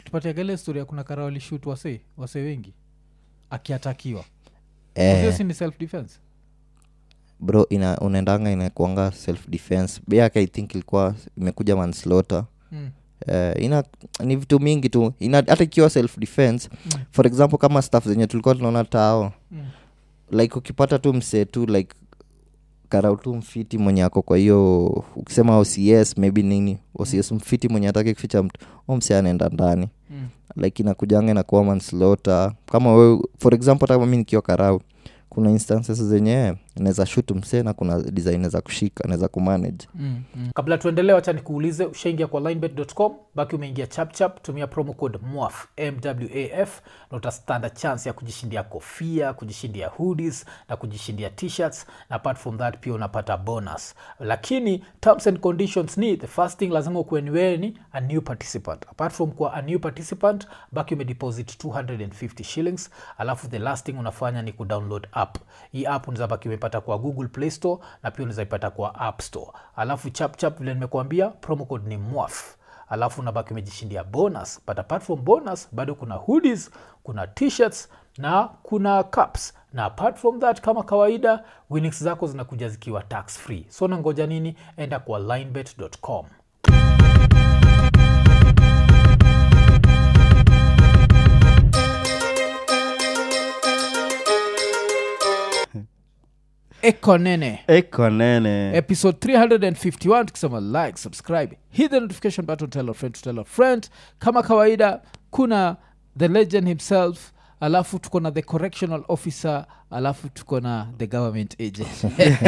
alitupatiaga ile story ya kuna kara walishut wase wase wengi akiatakiwa eh, hiyo si ni self defense bro ina, unaendanga inakuanga self defense yake i think ilikuwa imekuja manslaughter mm. uh, ina ni vitu mingi tu ina hata ikiwa self defense Mm. for example kama staff zenye tulikuwa tunaona tao Mm. like ukipata tu msee tu like karau tu mfiti mwenye ako kwa hiyo ukisema ocs maybe nini ocs mfiti mwenye ataki kuficha mtu u msee anaenda ndani Mm. like inakujanga inakuwa manslaughter kama we for example hata kama mi nikiwa karau kuna instances zenye naweza shut msee na kuna design za kushika naweza kumanage Mm, mm. kabla tuendelee wacha nikuulize ushaingia kwa linebet.com baki umeingia chapchap tumia promo code mwaf mwaf na utastanda chance ya kujishindia kofia kujishindia hoodies na kujishindia t-shirts na apart from that pia unapata bonus lakini terms and conditions ni the first thing lazima ukuwe ni wewe ni a new participant apart from kuwa a new participant baki umedeposit 250 shillings alafu the last thing unafanya ni kudownload app hii app unaweza baki umepata kwa google play store na pia unaweza ipata kwa app store alafu chapchap vile nimekuambia promo code ni mwaf alafu unabaki umejishindia bonus but apart from bonus bado kuna hoodies kuna t-shirts na kuna cups na apart from that kama kawaida winnings zako zinakuja zikiwa tax free so nangoja nini enda kwa linebet.com ekonene eko nene episode 351 tukisema like subscribe hit the notification button tell a friend to tell a friend kama kawaida kuna the legend himself alafu tuko na the correctional officer alafu tuko na the government agent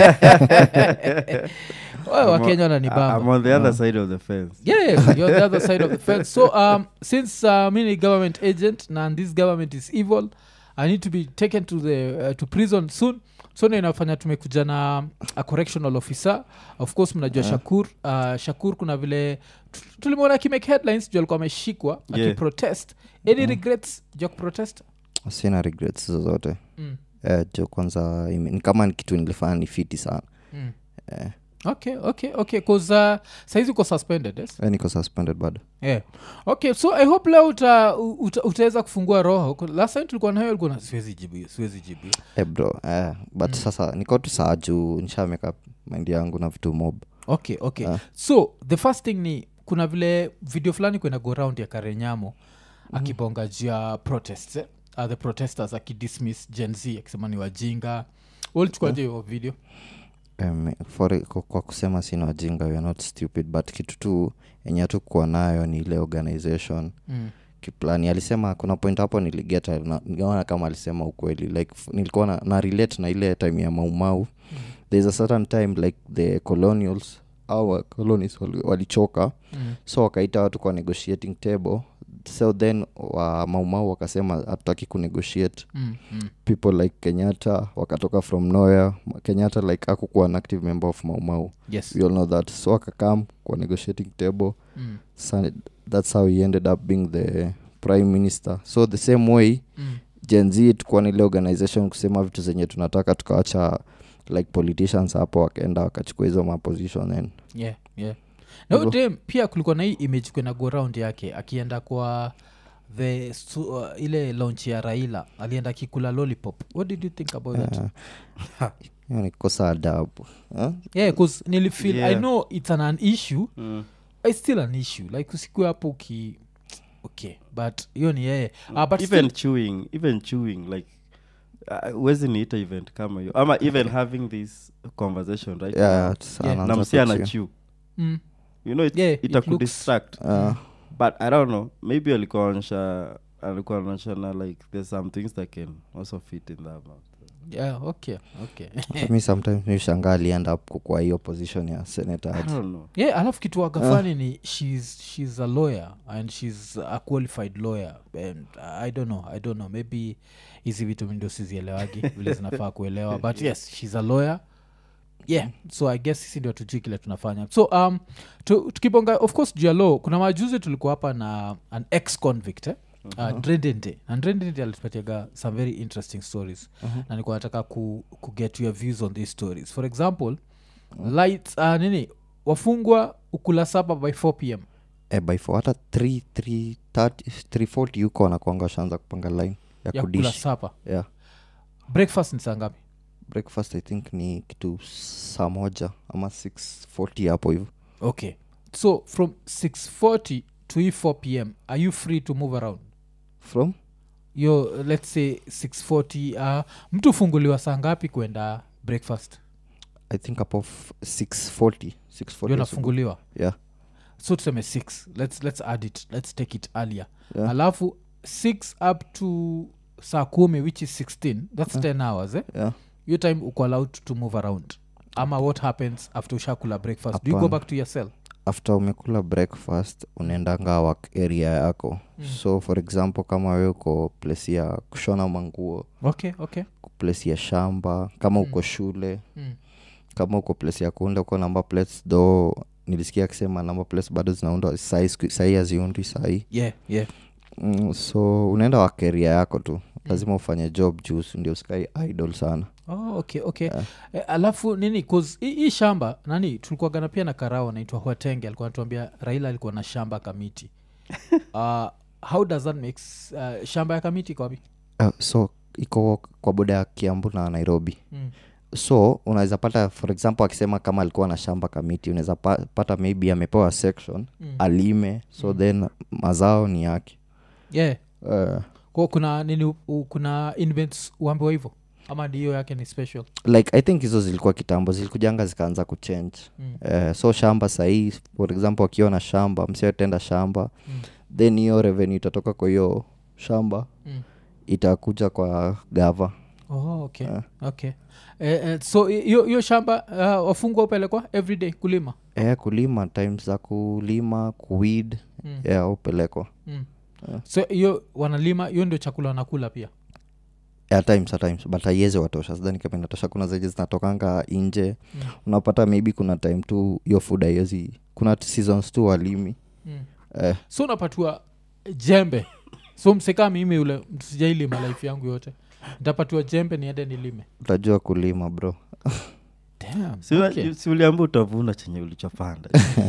Wewe wakenya I'm wananibamba on the other side of the fence yeah you're the other side of the fence so um, since uh, mi ni government agent na this government is evil i need to be taken to the uh, to prison soon so ndo inafanya tumekuja na a correctional officer of course mnajua shakur uh, shakur kuna vile tu- tulimwona akimake headlines juu alikuwa ameshikwa Yeah. akiprotest any regrets juu ya kuprotest sina regrets zozote mm. eh, jo kwanza ime- ni kama ni kitu nilifanya ni fiti sana Mm. eh, okay okay okay cause uh, saizi uko suspended yes? eh, niko suspended bado yeah. okay so i hope leo uta, uta, utaweza kufungua roho 'Cause last time tulikuwa nayo ulikuwa na siwezi jibu hiyo, siwezi jibu hiyo." eh, bro eh, but sasa niko tu saa juu nishameka maindi yangu na vitu mob okay okay Ah. so the first thing ni kuna vile video fulani kwenda go round ya karenyamo akibonga juu ya protests eh? uh, the protesters akidismiss gen z akisema ni wajinga ulichukuaje hiyo video um, for, kwa, kwa kusema sina wajinga we are not stupid but kitu tu yenye hatukuwa nayo ni ile organization mm. kiplani alisema kuna point hapo niligeta na- nikaona kama alisema ukweli like f- nilikuwa na, na relate na ile time ya maumau mm. thereis a certain time like the colonials au colonies wali- walichoka Mm. so wakaita watu kwa negotiating table so then wa maumau wakasema hatutaki kunegotiate Mm. Mm. people like kenyatta wakatoka from nowhere kenyatta like akukuwa an active member of maumau yes we all know that so akakam kwa negotiating table mm. so that's how he ended up being the prime minister so the same way Mm. gen z tukuwa na ile organization kusema vitu zenye tunataka tukawacha like politicians hapo wakaenda wakachukua hizo maposition and yeah yeah na huyo Hivyo. dem pia kulikuwa na hii image kwena go round yake akienda kwa the su, uh, ile launch ya raila alienda akikula lollipop what did you think about that uh, hiyo ni kosa adabu huh? yeah bcause nilifeel i Yeah. know it's an, an issue Mm. it's still an issue like usikue hapo uki okay but hiyo ni yeye uh, but even still, chewing even chewing like uh, huwezi niita event kama hiyo ama even having this conversation right yeah, now, it's- Yeah. anaanza na msi ana kuchew. chew mm, you know it, Yeah, it itakudistract Uh, but i don't know maybe alikuwa anaonyesha alikuwa anaonyesha na like there's some things that can also fit in that mouth. yeah okay okay mi sometimes mishangaa alienda up kwa hiyo position ya senator i aje. don't know yeah alafu kitu wagafani ni she's, she's a lawyer and she's a qualified lawyer and i don't know i don't know maybe hizi vitu mi ndio sizielewagi vile zinafaa kuelewa but yes she's a lawyer yeah so i guess sisi ndio tujui kile tunafanya so um, tu, tukibonga of course juu ya law kuna majuzi tulikuwa hapa na an ex convict eh? uh, Ndredente. na Ndredente alitupatiaga some very interesting stories na nilikuwa nataka ku, ku get your views on these stories for example light uh, nini wafungwa ukula saba by 4 pm eh, by four hata 3 3 340 huko wanakwanga washaanza kupanga line ya, ya kula kudishi sapa yeah. breakfast ni saa ngapi breakfast i think ni kitu saa moja ama 640 hapo hivyo okay so from 640 to hii 4 pm are you free to move around from yo let's say 640 uh, mtu funguliwa saa ngapi kwenda breakfast i think hapo f- 640 640 yo asubuhi. nafunguliwa yeah so tuseme 6 let's, let's add it let's take it earlier Yeah. alafu 6 up to saa kumi which is 16 that's 10 hours eh? yeah your time uko allowed to move around ama what happens after ushakula breakfast do you go Hapana. back to your cell after umekula breakfast unaendanga work area yako mm. so for example kama we uko place ya kushona manguo okay okay place ya shamba kama uko shule mm. kama uko place ya kuunda uko namba plates do nilisikia akisema namba plates bado zinaundwa sahii siku- sahii haziundwi sahii yeah yeah mm, so unaenda wakeria yako tu lazima ufanye job juu ndio sky idol sana oh, okay okay eh, alafu nini 'cause hii hii shamba nani tulikuagana pia na karao anaitwa huatenge alikuwa anatuambia raila alikuwa na shamba kamiti uh, how does that make s- uh, shamba ya kamiti kwapi uh, so iko kwa boda ya kiambu na nairobi mm. so unaweza pata for example akisema kama alikuwa na shamba kamiti unaweza pa, pata maybe amepewa section Mm. alime so then mazao ni yake yeah uh, kwa kuna nini u- u, kuna invents uambiwa hivyo ama ndiyo yake ni special like i think hizo zilikuwa kitambo zilikujanga zikaanza kuchange Mm. uh, so shamba sahii for example akiwa na shamba msiotenda shamba Mm. then hiyo revenue itatoka kwa hiyo shamba Mm. itakuja kwa gava oh, okay Ah. okay eh, eh, so hiyo hiyo shamba uh, wafungwa upelekwa everyday kulima eh, kulima times za kulima kuwid mm. yeah, upelekwa Mm. Yeah. so hiyo wanalima hiyo ndio chakula wanakula pia at times at times but haiwezi watosha sidhani kama inatosha kuna zenye zinatokanga nje Mm. unapata maybe kuna time tu hiyo food haiwezi kuna t- seasons tu walimi mm. eh, so unapatiwa jembe so msekaa mimi ule mtu sijailima life yangu yote ntapatiwa jembe niende nilime utajua kulima bro Damn, Si ula- okay. si uliambia utavuna chenye ulichopanda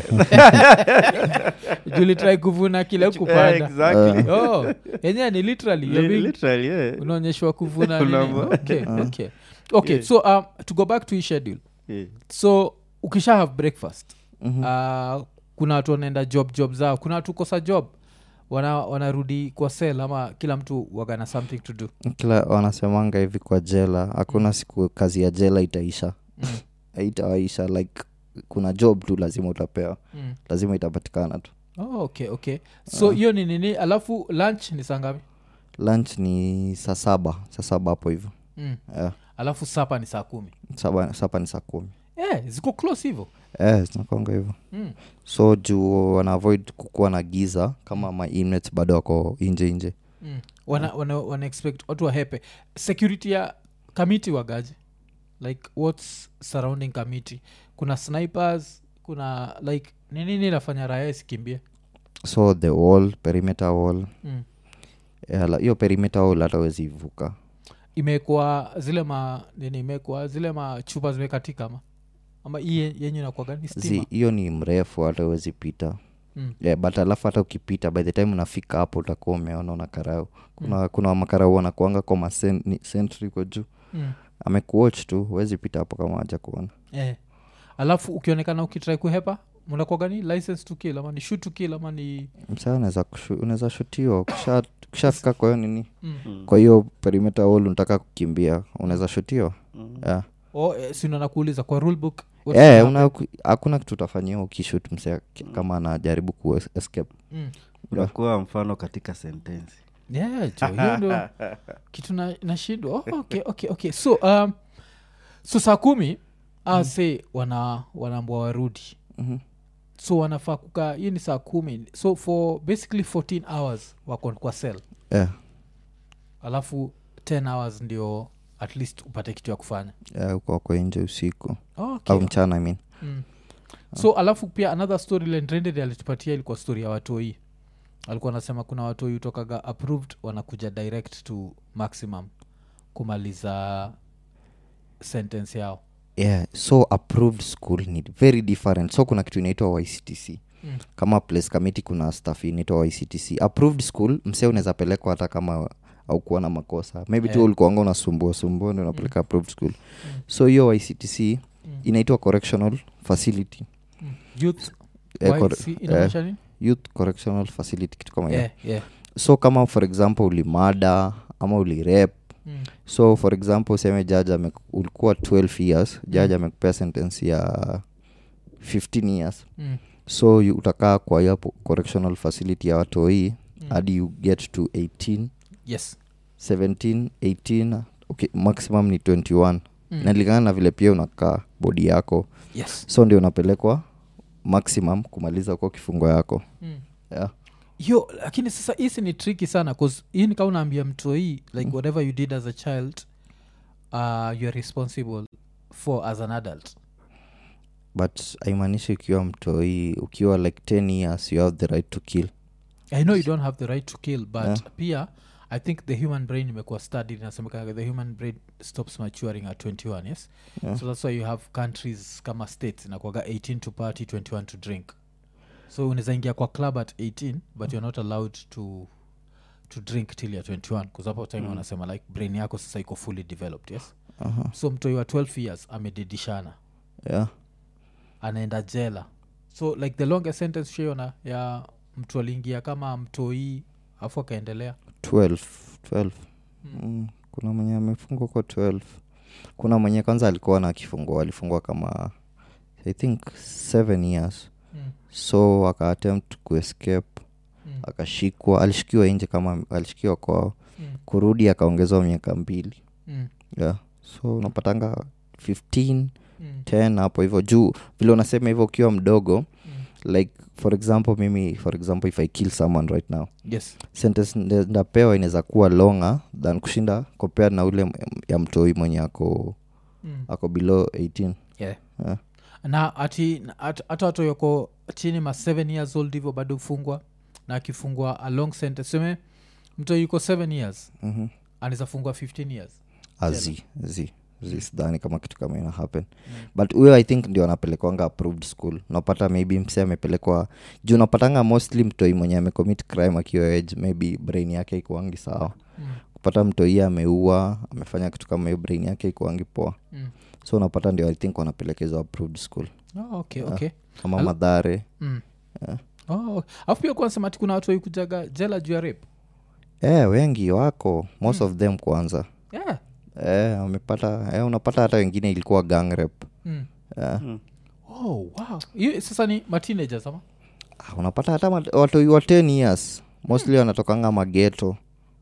julitrai kuvuna kile Eh, kupanda exactly. oh, yenyewe ni literally you're Li- being- literally, yeah. unaonyeshwa kuvuna nini. Unavuna. okay, okay. okay so um, to go back to hii schedule Yeah. so ukisha have breakfast Mhm. uh, kuna watu wanaenda job job zao kuna watu kosa job wana wanarudi kwa sel ama kila mtu wagana something to do kila wanasemanga hivi kwa jela hakuna siku kazi ya jela itaisha mm. itaisha like kuna job tu lazima utapewa Mm. lazima itapatikana tu Oh, okay okay so hiyo ni nini alafu lunch ni saa ngapi lunch ni saa saba saa saba hapo hivyo mm. yeah. alafu sapa ni saa kumi saba, sapa ni saa kumi yeah, ziko close hivyo eh, zinakwanga hivyo mm. so juu wana avoid kukuwa na giza kama ma inmates bado wako nje nje Mm. wana, wana, wana expect watu wahepe security ya kamiti wagaji like whats surrounding kamiti kuna snipers kuna like ni nini inafanya raya isikimbie so the wall perimeter wall mm. eh, la- hiyo perimeter wall hata wezi vuka imekwa zile ma nini imekwa zile machupa zimekatika ama ama hii ye- yenye inakuwaga stima Zi- hiyo ni mrefu hata wezi pita mm. yeah, but alafu hata ukipita by the time unafika hapo utakuwa umeona una karau kuna, mm. kuna makarau wanakuanga kwa masentri kwa juu Mm. amekuwatch tu huwezi pita hapo kama haja kuona Eh. alafu ukionekana ukitrai kuhepa mnakuagani license to kill ama ni shoot to kill ama ni msaa unaweza kushu- unaweza shutiwa Ukisha- ukishafika kwa hiyo nini mm. Mm. kwa hiyo perimeter wall unataka kukimbia unaweza shutiwa Mm. yeah. oh, eh, sino nakuuliza kwa rule book what's Eh, gonna una- happen? hakuna kitu utafanyiwa ukishut msea kama anajaribu ku escape Mm. unakuwa mfano katika sentensi yeah, jo, hiyo ndo kitu na- nashindwa oh, okay, okay, okay. so um, so saa kumi mm. se wana wanaambwa warudi Mhm. so wanafaa kukaa hiyo ni saa kumi so for basically 14 hours wako kwa cell yeah. alafu 10 hours ndio at least upate kitu ya kufanya yeah, uko wako nje usiku oh, okay. au mchana I mean. mm. so alafu pia another story lendrended alitupatia ilikuwa story ya watoi alikuwa anasema kuna watoi utokaga approved wanakuja direct to maximum kumaliza sentence yao yeah so approved school ni very different so kuna kitu inaitwa yctc Mm. kama place kamiti kuna staff inaitwa ictc approved school msee unaweza pelekwa hata kama aukuwa na makosa maybe tu Eh. ulikuanga unasumbua sumbua ndio unapeleka approved school so hiyo ictc inaitwa correctional facility Mm. youth Eh, YC corre- inamaanisha nini? youth correctional facility kitu kama hiyo Yeah, yeah. so kama for example ulimada ama ulirep Mm. so for example useme judge ame, ulikuwa 12 years judge amekupea sentence ya 15 years Mm. so you, utakaa kwa hiyo po- correctional facility ya watoi Mm. hadi you get to 18 yes 17 18 okay, maximum ni 21 Mm. nalingana na vile pia unakaa bodi yako yes so ndio unapelekwa maximum kumaliza kwa kifungo yako mm. yeah. yo lakini sasa hisi ni tricky sana bcause hii ni kaa unaambia mtoi like whatever you did as a child uh, you are responsible for as an adult but haimaanishi ukiwa mtoi ukiwa like 10 years you have the right to kill i know you don't have the right to kill but Yeah. pia i think the human brain imekuwa studied inasemekana the human brain stops maturing at 21 yes Yeah. so that's why you have countries kama states inakwaga 18 to party 21 to drink so unaweza ingia kwa club at 18 but you're not allowed to to drink till you're 21 bcause hapo time wanasema like brain yako sasa iko fully developed yes Aha. so mtoi wa 12 years amedidishana yeah. anaenda jela so like the longest sentence shaiona ya mtu aliingia kama mtoi afu akaendelea 12 12 mm. kuna mwenye amefungwa kwa 12 kuna mwenye kwanza alikuwa na kifungwa alifungwa kama i think 7 years mm. so aka attempt kuescape Mm. akashikwa alishikiwa nje kama alishikiwa kwao Mm. kurudi akaongezwa miaka mbili Mm. yeah. so unapatanga 15 Mm. 10 hapo hivyo juu vile unasema hivyo ukiwa mdogo Mm. like for example mimi for example if i kill someone right now yes sentence nda- ndapewa inaweza kuwa longer than kushinda compared na ule m- ya mtoi mwenye ako mm. ako below 18 yeah. yeah. na ati na- at- hata watu yoko chini ma 7 years old hivyo bado hufungwa na akifungwa a long sentence seme mtu yuko 7 years mm-hmm. anaweza fungwa 15 years azi zi zi sidhani kama kitu kama ina happen but huyo i think ndio anapelekwanga approved school unapata maybe mse amepelekwa juu unapatanga mostly mtoi mwenye amecommit crime akiwa age maybe brain yake ikuangi sawa Mm. kupata mtoi ameua amefanya kitu kama hiyo brain yake ikuangi poa Mm. so unapata ndio i think wanapelekezwa approved school Oh, okay okay kama Al- madhare mm. Yeah. oh, okay. alafu pia kuwa nasema ati kuna watu waikujaga jela juu ya rape eh wengi wako most of them kwanza yeah. eh, wamepata eh, unapata hata wengine ilikuwa gang rep mm. eh, oh, wow hiyo sasa ni mateenagers ama ah, unapata hata mat- watoi wa 10 years mostly wanatokanga mageto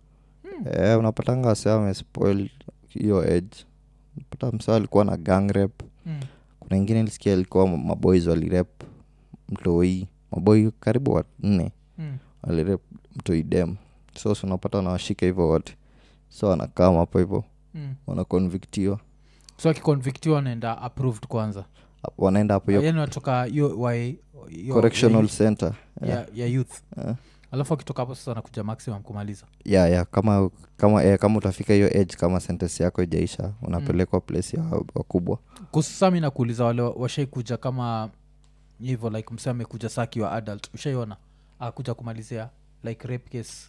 eh, unapatanga wase wamespoil hiyo age unapata msa alikuwa na gang rep mm. kuna ingine ilisikia ilikuwa ma- maboys walirep mtoi maboi karibu wanne Mm. walirep mtoi dem so si unapata wanawashika hivyo wote so wanakaa hapo hivyo Mm. wanakonviktiwa so akiconvictiwa anaenda approved kwanza wanaenda hapo hiyo yani watoka hiyo wa- hiyo- correctional ya, center ya, ya youth Eh. alafu akitoka hapo sasa anakuja maximum kumaliza ya ya kama kama eh, kama utafika hiyo age kama sentence yako ijaisha unapelekwa place ya wakubwa kusami nakuuliza wale wa- washaikuja kama hivyo like mse amekuja saa akiwa adult ushaiona akuja kumalizia like rape case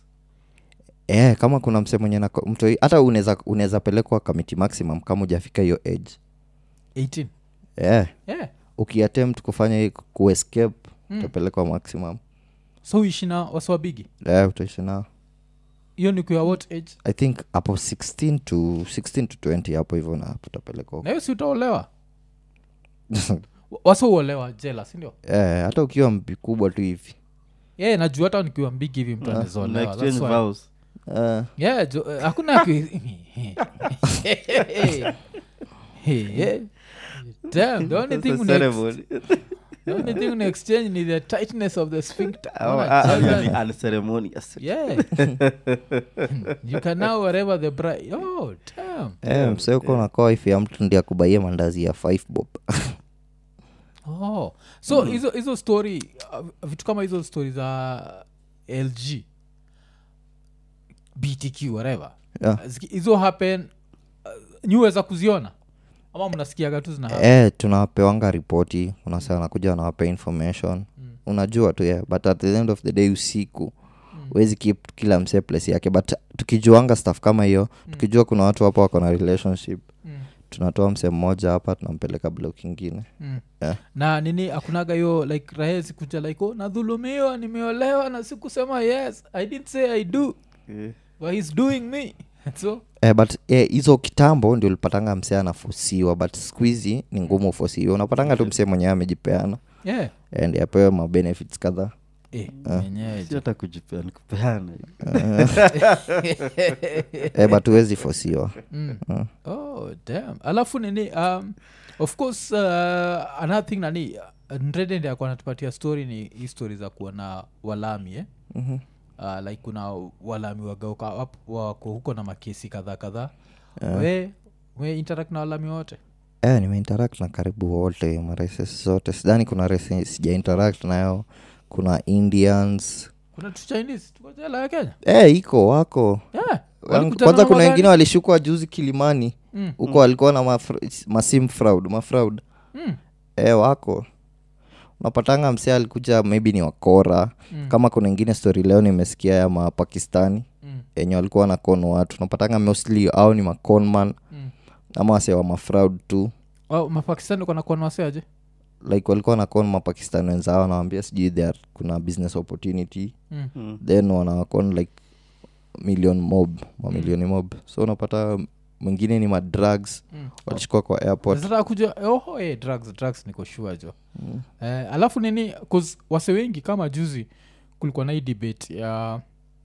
eh, kama kuna mse mwenye nako- mtu hata unaweza unaweza pelekwa kamiti maximum kama ujafika hiyo age 18 eh, yeah. ukiattempt kufanya hii kuescape Mm. utapelekwa maximum so uishi na wasiwabigi eh, utaishi nao hiyo ni kuya what age i think hapo 16 to 16 to 20 hapo hivyo na utapelekwa na hiyo si utaolewa wasiuolewa jela sindio eh, hata ukiwa mbi kubwa tu hivi yeah, najua hata nikiwa mbigi hivi mtu Una anaezaolewa exchange That's why- vows. eh, yeah jo, uh, hakuna ki- Hey, hey. Damn, the only That's thing a una ex- ceremony. the only thing una exchange ni the tightness of the sphincter Oh, Ona, ah, ah, jela- really unceremonious. yeah you can now wherever the bride oh damn eh, mse uko nakoa ifi ya mtu ndi akubaie mandazi ya 5 bob oh so hizo hizo story uh, vitu kama hizo story za lg btq whatever yeah. Ziki- hizo happen uh, niweza kuziona ama mnasikiaga tu zina happen? eh, tunawapewanga ripoti unasa anakuja anawapea information Mm. unajua tu yeah. but at the end of the day usiku huwezi keep kila msee place yake but tukijuanga staff kama hiyo tukijua kuna watu hapo wako na relationship Mm. tunatoa msee mmoja hapa tunampeleka blok ingine Mm. Yeah. na nini akunaga hiyo like rahesi kuja like oh, nadhulumiwa nimeolewa na sikusema yes i didn't say i do Eh, but he's doing me so Eh, but eh, hizo kitambo ndio ulipatanga msee anafosiwa but skuhizi ni ngumu ufosiwa unapatanga tu msee mwenyewe amejipeana yeah and apewe mabenefits kadhaa eh, mwenyewe si hata kujipea nikupeana eh, but huwezi fosiwa mm. oh damn alafu nini um, of course uh, another thing nani ndredend akuwa natupatia story ni hii story za kuwa na walami eh? Mhm. uh, like kuna walami wagauka wap- wako huko na makesi kadhaa kadhaa we we interact na walami wote eh, nimeinteract na karibu wote maraces zote sidhani kuna race sija interact nayo kuna indians kuna tu chinese tuko jela ya kenya eh, iko wako yeah. Wangu- Walikutana kwanza na kuna magari? wengine walishukwa juzi kilimani Mm. huko walikuwa na mafr- masim fraud mafraud Mm. e, wako unapatanga msee alikuja maybe ni wakora Mm. kama kuna ingine story leo nimesikia ya mapakistani Mm. yenye walikuwa na kon watu unapatanga mostly au ni maconman Mm. ama wase wa mafraud tu Oh, mapakistani kona kuwa waseaje like walikuwa na kon mapakistani wenzao wanawambia sijui there kuna business opportunity mm. Mm. then wanawakon like million mob mamilioni mob so unapata mwingine ni madrugs Mm. walishukua kwa airport Nataka kuja oho eh, drugs drugs niko sure jo eh, alafu nini 'cause wase wengi kama juzi kulikuwa na hii debate ya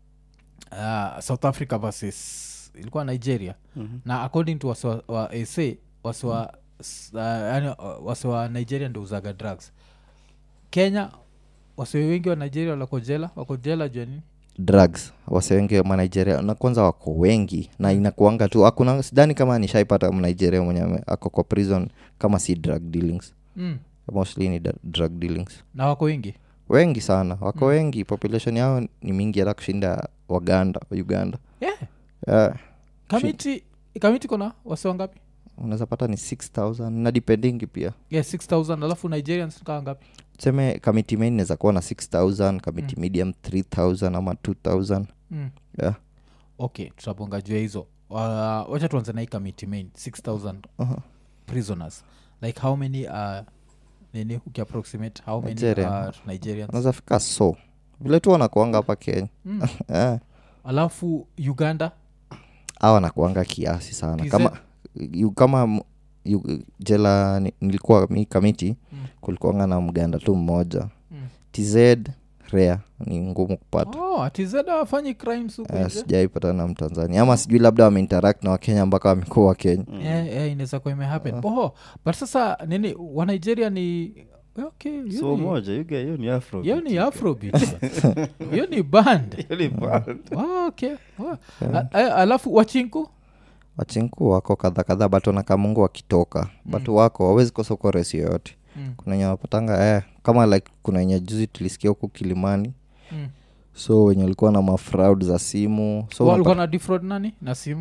uh, south africa versus ilikuwa nigeria Mhm. na according to wase wa, wa sa wase wa, s- uh, yani, uh, wase wa nigeria ndo uzaga drugs kenya wase wengi wa nigeria wako jela wako jela jua nini drugs wase wengi wa manigeria na kwanza wako wengi na inakuanga tu hakuna sidhani kama nishaipata mnigeria mwenye ame- ako kwa prison kama si drug dealings mm. mostly ni da- drug dealings na wako wengi wengi sana wako wengi population yao ni mingi hata kushinda waganda uganda yeah. yeah. kamiti kamiti kona wase wangapi unaweza pata ni 6000 na dependingi pia yeah, 6000 alafu nigerians kaa ngapi tuseme kamiti main inaweza kuwa na 6000 kamiti medium 3000 ama 2000 mm. yeah. okay tutabonga juu ya hizo uh, wacha tuanze na hii committee main 6000 uh-huh. prisoners like how many uh, nini ukiapproximate how many Nigerian. are nigerians unaweza fika so vile tu wanakuanga hapa kenya mm. yeah. alafu uganda au wanakuanga kiasi sana TZ? kama yu, kama m- yu, jela ni- nilikuwa mi kamiti Mm. kulikuanga na mganda tu mmoja Mm. tz rea ni ngumu kupata oh, atizeda wafanyi crimes huku Eh, nje sijaipata na mtanzania ama sijui labda wameinteract na wakenya mpaka wamekuwa wakenya Eh, eh, inaweza kuwa imehappen oh, but sasa nini wa nigeria ni okay hiyo so ni- moja you get- hiyo ni afro hiyo ni afrobeat hiyo ni band Hiyo ni band. oh, okay oh. A- a- alafu wachinku wachinku wako kadha kadha but wanakamungu wakitoka but wako wawezi kosa uko resi yoyote mm. kuna wenye wanapatanga eh, kama like kuna wenye juzi tulisikia huku kilimani mm. so wenye walikuwa na mafraud za simu so walikuwa unapa- na defraud nani na simu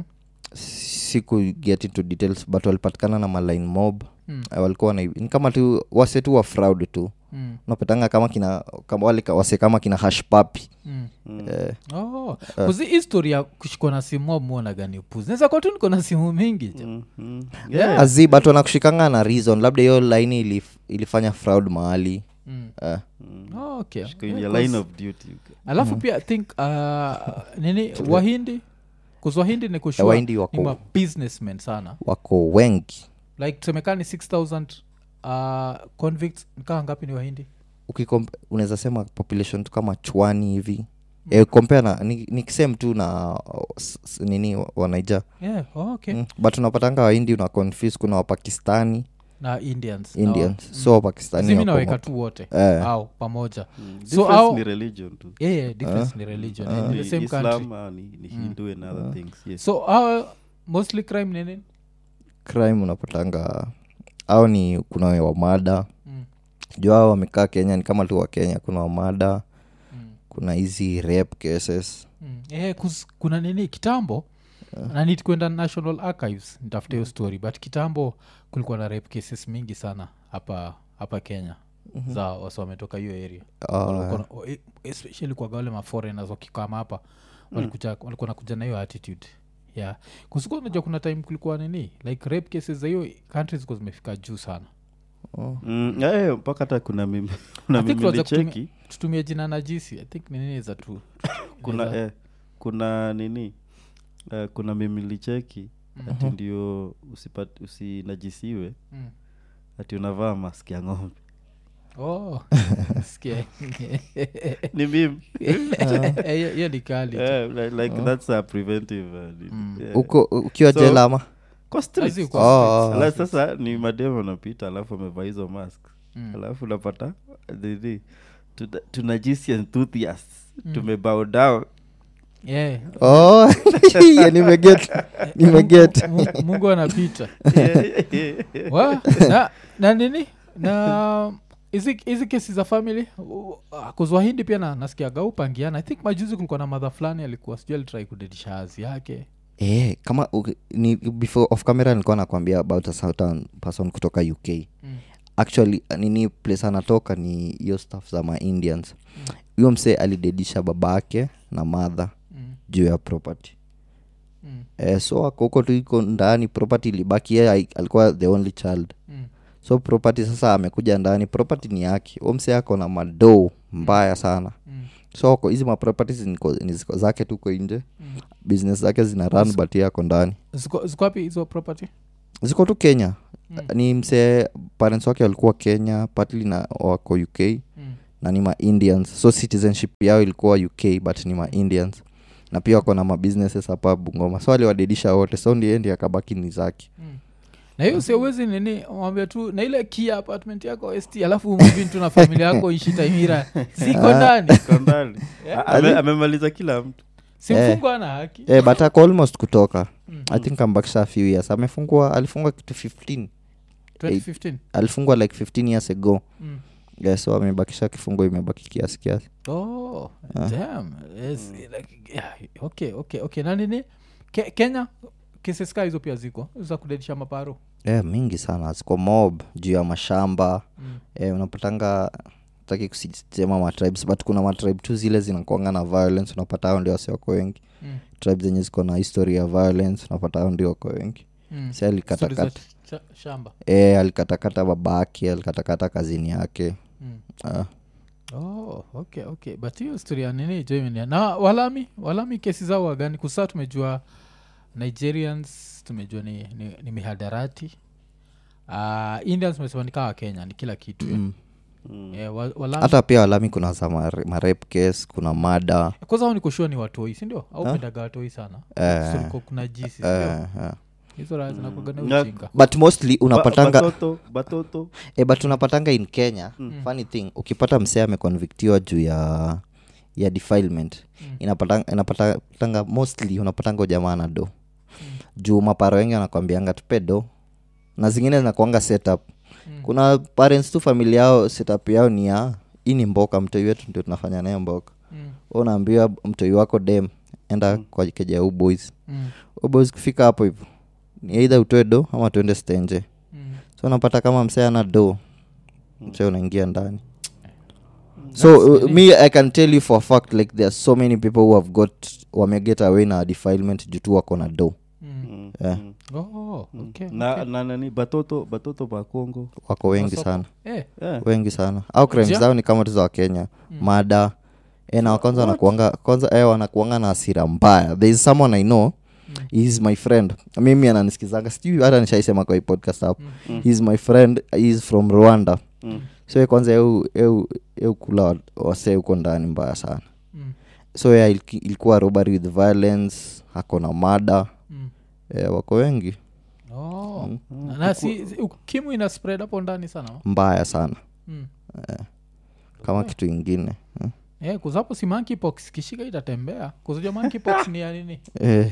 siku get into details but walipatikana na maline mob Mm. Eh, walikuwa na ni kama tu wase tu wa fraud tu mm. unapatanga kama kina kama wale ka- wase kama kina hash papi Mm. eh, Oh, kuzi histori ya kushikwa na simu amwona gani upuzi naweza kuwa tu niko na simu mingi jo Mm, mm. Yeah. azi but wanakushikanga na reason labda hiyo laini ilif, ilifanya fraud mahali Mm. eh, Oh, okay. Shika in Yeah, your 'cause- line of duty you get. alafu pia I think uh, nini wahindi kuzwahindi ni Eh, kushua Wahindi ni wako- ma businessmen sana wako wengi like tusemekani 6000 uh, convicts nikaa ngapi ni wahindi ukikom- unaweza sema population tu kama chwani hivi mm. e, compare na ni, ni same tu na uh, s- s- nini wa- wanaija yeah, oh, okay. mm. but unapatanga waindi una confuse kuna wapakistani na indians na indians wa- so wapakistani zimi wako naweka mo- tu wote Eh. au pamoja Mm. So Difference au- ni religion tu yeah, yeah, difference ni religion and in the same country islam ah, ni, ni hindu and other things yes so uh, mostly crime nini crime unapatanga au ni kuna we wamada mm. juu hao wamekaa kenya ni kama tu wa kenya kuna wamada Mm. kuna hizi rape cases Mm. Eh, kus- kuna nini kitambo na need kwenda national archives nitafute hiyo story but kitambo kulikuwa na rape cases mingi sana hapa hapa kenya za wasi wametoka hiyo area Ah, Walikuwa na- o- e- especially kwaga wale maforeigners wakikama hapa walikuja- walikuwa nakuja na hiyo attitude yeah kusikuwa unajua kuna time kulikuwa nini like rape cases za hiyo countries zilikuwa zimefika juu sana oh. Mm, eh, mpaka hata kuna mimi kuna I think mimi tuanze kutumia- licheki tutumie jina najisi i think ni nini za tu kuna Naweza- eh, kuna nini eh, kuna mimi licheki ati ndio usipat- usinajisiwe Mm. ati unavaa mask ya ng'ombe oh sikia ni mimi Eh, hiyo hiyo ni kali Eh, like, like that's a preventive uh, nini. Yeah. uko ukiwa So- jela ama Kwa streets. Lazima kwa Oh, streets. oh. Alafu sasa ni mademu anapita alafu amevaa hizo mask Mm. alafu unapata nini tuna- tunajisi enthusiasts tumebow down Yeah. oh yeah, nimeget nimeget Mu- mungu anapita Wa- na, na nini na hizi hizi kesi za family kuzwahindi pia na, nasikiaga upangiana i think majuzi kulikuwa na madha fulani alikuwa sijui alitrai kudedisha hazi yake Eh, kama uki- ni before off camera nilikuwa nakwambia about a certain person kutoka uk Mm. actually nini place anatoka ni hiyo staff za maindians huyo msee alidedisha baba yake na madha mm. juu ya property Mm. eh, so ako huko tu iko ndani property ilibaki yeye ai- alikuwa the only child Mm. so property sasa amekuja ndani property ni yake huyo msee ako na madoo mbaya sana Mm. so ako- hizi maproperties niko- ni ziko zake tuko nje Mm. business zake zina run but yeye ako ndani ziko ziko wapi hizo property ziko tu kenya Mm. ni msee parents wake walikuwa kenya partly na wako uk mm. na ni maindians so citizenship yao ilikuwa uk but ni maindians na pia wako na mabusinesses hapa bungoma so aliwadedisha wote so ndiye ndi akabaki ni zake Mm. na hiyo siuwezi nini mwambia tu na ile kia apartment yako st alafu mvin tu na familia yako ishi taimira ziko ndani Kwa ndani. Yeah. Ame- amemaliza kila mtu simfungwa ana haki eh, but ako almost kutoka Mm. i think ambakisha a few years amefungwa alifungwa kitu 15 2015 alifungwa like 15 years ago mm. yeah, so amebakisha kifungo imebaki kiasi kiasi oh damn yes, like, yeah, okay okay okay na nini Ke- kenya cases ka hizo pia ziko za kudedisha maparo yeah, mingi sana ziko mob juu ya mashamba mm. eh, unapatanga taki kusema matribes but kuna matribe tu zile zinakuanga na violence unapata hao ndio wasi wako wengi Mm. tribe zenye ziko na history ya violence unapata hao ndio wako wengi Mm. si alikatakata Stories za cha- shamba e, alikatakata babake alikatakata kazini yake mm. ah. oh okay okay but hiyo story ya nini joimenia na walami walami kesi zao wagani kusaa tumejua nigerians tumejua ni, ni, ni mihadarati uh, indians tumesema ni kawa kenya ni kila kitu mm. yeah, wa, walami hata pia walami kuna za mare- marep case kuna mada kwanza hao nikoshua ni watoi sindio au pendaga watoi sana Eh. So liko kuna jisi sindio? eh, eh. hizo raha zinakwaga Na- na ujinga but mostly unapatanga Ba- batoto batoto e, but unapatanga in kenya mm. funny thing ukipata msee ameconvictiwa juu ya ya defilement Mm. inapatanga, inapatanga mostly unapatanga jamaa na do juu maparo wengi wanakwambianga tupe do na zingine zinakuanga setup Mm. kuna parents tu familia yao setup yao ni ya hii ni mboka mtoi wetu ndio tunafanya naye mboka Mm. Wewe unaambiwa mtoi wako dem enda kwa keja u boys Mm. U boys kufika hapo hivo ni eidha utoe do ama tuende stenje Mm. so unapata kama msee ana do msee unaingia ndani so uh, me i can tell you for a fact like there are so many people who have got wameget away na defilement juu tu wako na do Mm. Eh, Oh, okay, na, okay. na nani batoto batoto ba congo wako wengi Masoko. sana Eh, yeah. wengi sana au crimes Ja? zao ni kama tu za wakenya mada e, na kwanza wanakuanga kwanza e, wanakuanga na asira mbaya there is someone i know he is my friend mimi ananisikizanga sijui hata nishaisema kwa hii podcast hapo he is my friend he is from rwanda Mm. so ye kwanza eu, eu, eu kula wa- wasee huko ndani mbaya sana mm, so yeah, iliki- ilikuwa robbery with violence ako na mada mm. yeah, wako wengi Oh. Na- na si si- ukimwi ina spread hapo ndani sana wa? mbaya sana mm. kama kitu ingine hmm? yeah, kuzapo si monkeypox kishika itatembea kuzujua monkeypox ni ya nini eh,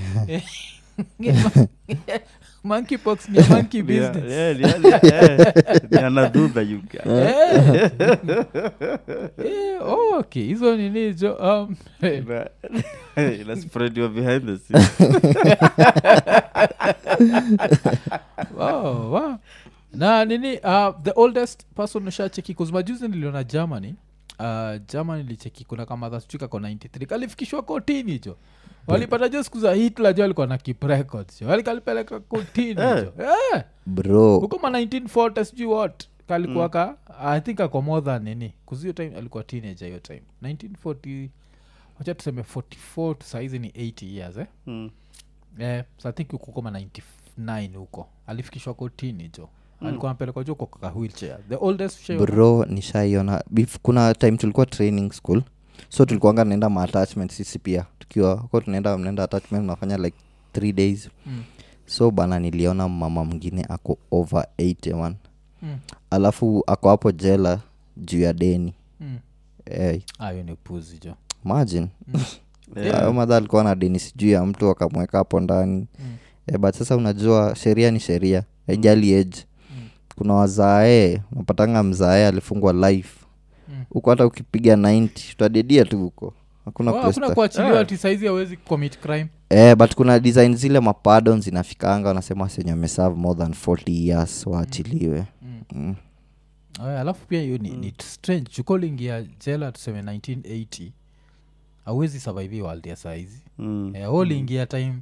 monkeypox ni ya monkey Yeah, business yeah, yeah, yeah, yeah. Ni anadudha you guy. Eh. Eh, oh, okay hizo nini jo um, eh, Ina- ina spread you behind the scenes. wow, wow. na nini uh, the oldest person ushacheki kuzmajuzi niliona germany uh, germany licheki kuna kama dhaschuka ko 93 kalifikishwa kotini hicho walipata jo siku za hitler jo alikuwa na keep records jo walikalipeleka kotini jo eh bro huko ma 1940 sijui what kalikuwa ka i think ako more than nini kuzio time alikuwa teenager hiyo time 1940 wacha tuseme 44 to saizi ni 80 years eh? Mm. eh, so i think huko kama 99 huko alifikishwa kotini jo alikuwa anapelekwa jo kwa kaka wheelchair the oldest ushaiona? bro nishaiona Bef- kuna time tulikuwa training school so tulikuanga naenda maattachment sisi pia tukiwa ko tunaenda mnaenda attachment unafanya like three days Mm. so bana niliona mama mwingine ako over 81 Mm. alafu ako hapo jela juu ya deni Mm. hey, Ah, hiyo ni puzi jo imagine Yeah. yeah. madha alikuwa na deni sijui ya mtu akamweka hapo ndani Mm. eh, but sasa unajua sheria ni sheria haijali age Mm. kuna wazae unapatanga mzae alifungwa life Mm. huko hata ukipiga 90 utadedia tu huko hakuna Wa- place hakuna ta- kuachiliwa Yeah. ati saizi awezi commit crime eh, but kuna design zile mapadon zinafikanga wanasema senye wameserve more than 40 years waachiliwe mm. mm. Aya, alafu pia hiyo ni, ni strange chukolingia jela tuseme 1980 awezi survive hii world ya saizi Mm. Eh, wewe uliingia time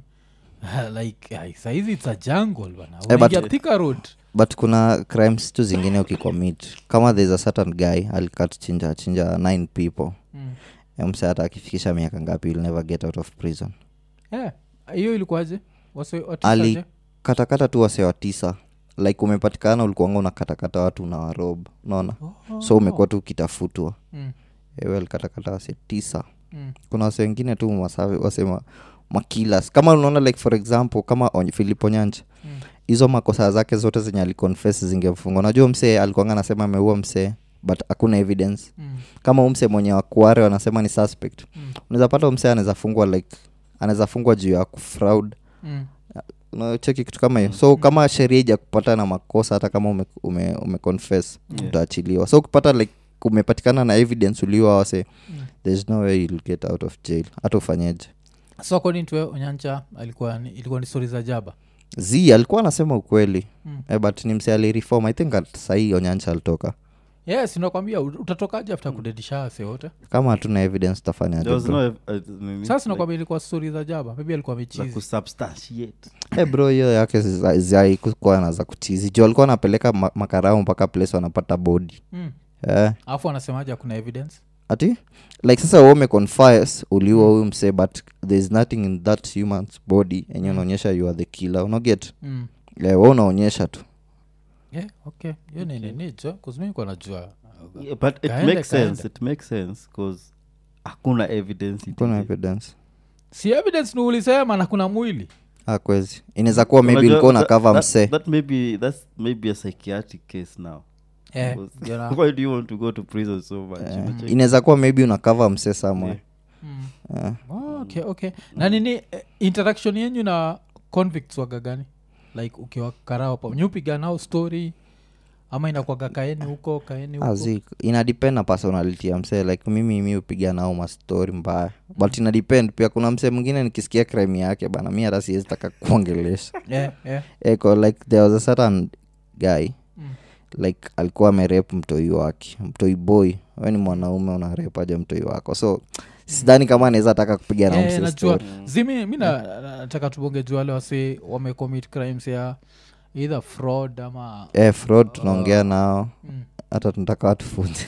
like ai, saizi its a jungle bana Eh, but- unaingia thika road but kuna crimes tu zingine ukicommit kama there's a certain guy alikat chinja chinja 9 people mm. mse hata akifikisha miaka ngapi you'll never get out of prison Eh, hiyo ilikuwaje Wase- Ali- watisaje? katakata tu wase wa tisa like umepatikana ulikuanga unakatakata watu na warob unaona Oh. so umekuwa tu ukitafutwa Mm, ewe alikatakata wase tisa mm, kuna wase wengine tu masawe wasema makilas kama unaona like for example kama Onye- philip onyanja mm. hizo makosa zake zote zenye aliconfess zingemfunga unajua msee alikuanga anasema ameua msee but hakuna evidence Mm, kama huu msee mwenye wakuare wanasema ni suspect mm, unaweza pata msee anaweza fungwa like anaweza fungwa juu ya kufraud mm. unacheki kitu kama hiyo so kama sheria ija kupata na makosa hata kama ume, ume, ume confess Yeah. utaachiliwa so ukipata like umepatikana na evidence uliwa wase Mm. there's no way you'll get out of jail hata ufanyeje so according to wewe, onyancha alikuwa ni, ilikuwa ni stori za jaba z alikuwa anasema ukweli Mm. eh, but ni mse alireform i think at sahii onyancha alitoka yes nakwambia utatokaje after kudedisha wase wote kama hatuna evidence tutafanyaje There was bro? no ev- uh, nini, sasa like, nakwambia ilikuwa stori za jaba maybe alikuwa za mechizi kusubstantiate. Eh, bro hiyo yake zaikuwa na za kutizi juu alikuwa anapeleka ma- makarao mpaka place wanapata bodi mm. eh, alafu anasemaje hakuna evidence ati like sasa wewe umeconfess uliwa huyu msee but thereis nothing in that human's body enye unaonyesha you are the killer unaget mm. yeah, we unaonyesha tu yeah, okay hiyo ni nini jo kuzimikwa najua Yeah, but it Kaende, makes kaende. sense it makes sense because hakuna evidence it kuna is- evidence si evidence ni ulisema na kuna mwili ah, kwezi inaweza kuwa maybe Unajua, ulikuwa na that- cover that- msee that may be that's maybe a psychiatric case now eh, Because- you know, why do you want to go to prison so much Eh, Unacheki? inaweza kuwa maybe una cover msee somewhere mm. Eh. Oh, okay okay na nini eh, interaction yenyu na convicts waga gani like ukiwa karao pa nyupiga nao story ama inakwaga kaeni huko kaeni huko azi inadepend na personality ya msee like mimi mi upiga nao mastori mbaya but inadepend pia kuna msee mwingine nikisikia crime yake bana mi hata siwezi taka kuongelesha yeah, yeah. eko like there was a certain guy Mm. like alikuwa amerep mtoi wake mtoi boy we ni mwanaume unarep aja mtoi wako so sidhani kama anaweza taka kupiga na Eh, msee najua story. zimi mi na- na- nataka tubonge juu wale wase wamecommit crimes ya either fraud ama eh, fraud tunaongea nao mm. hata tunataka watufunze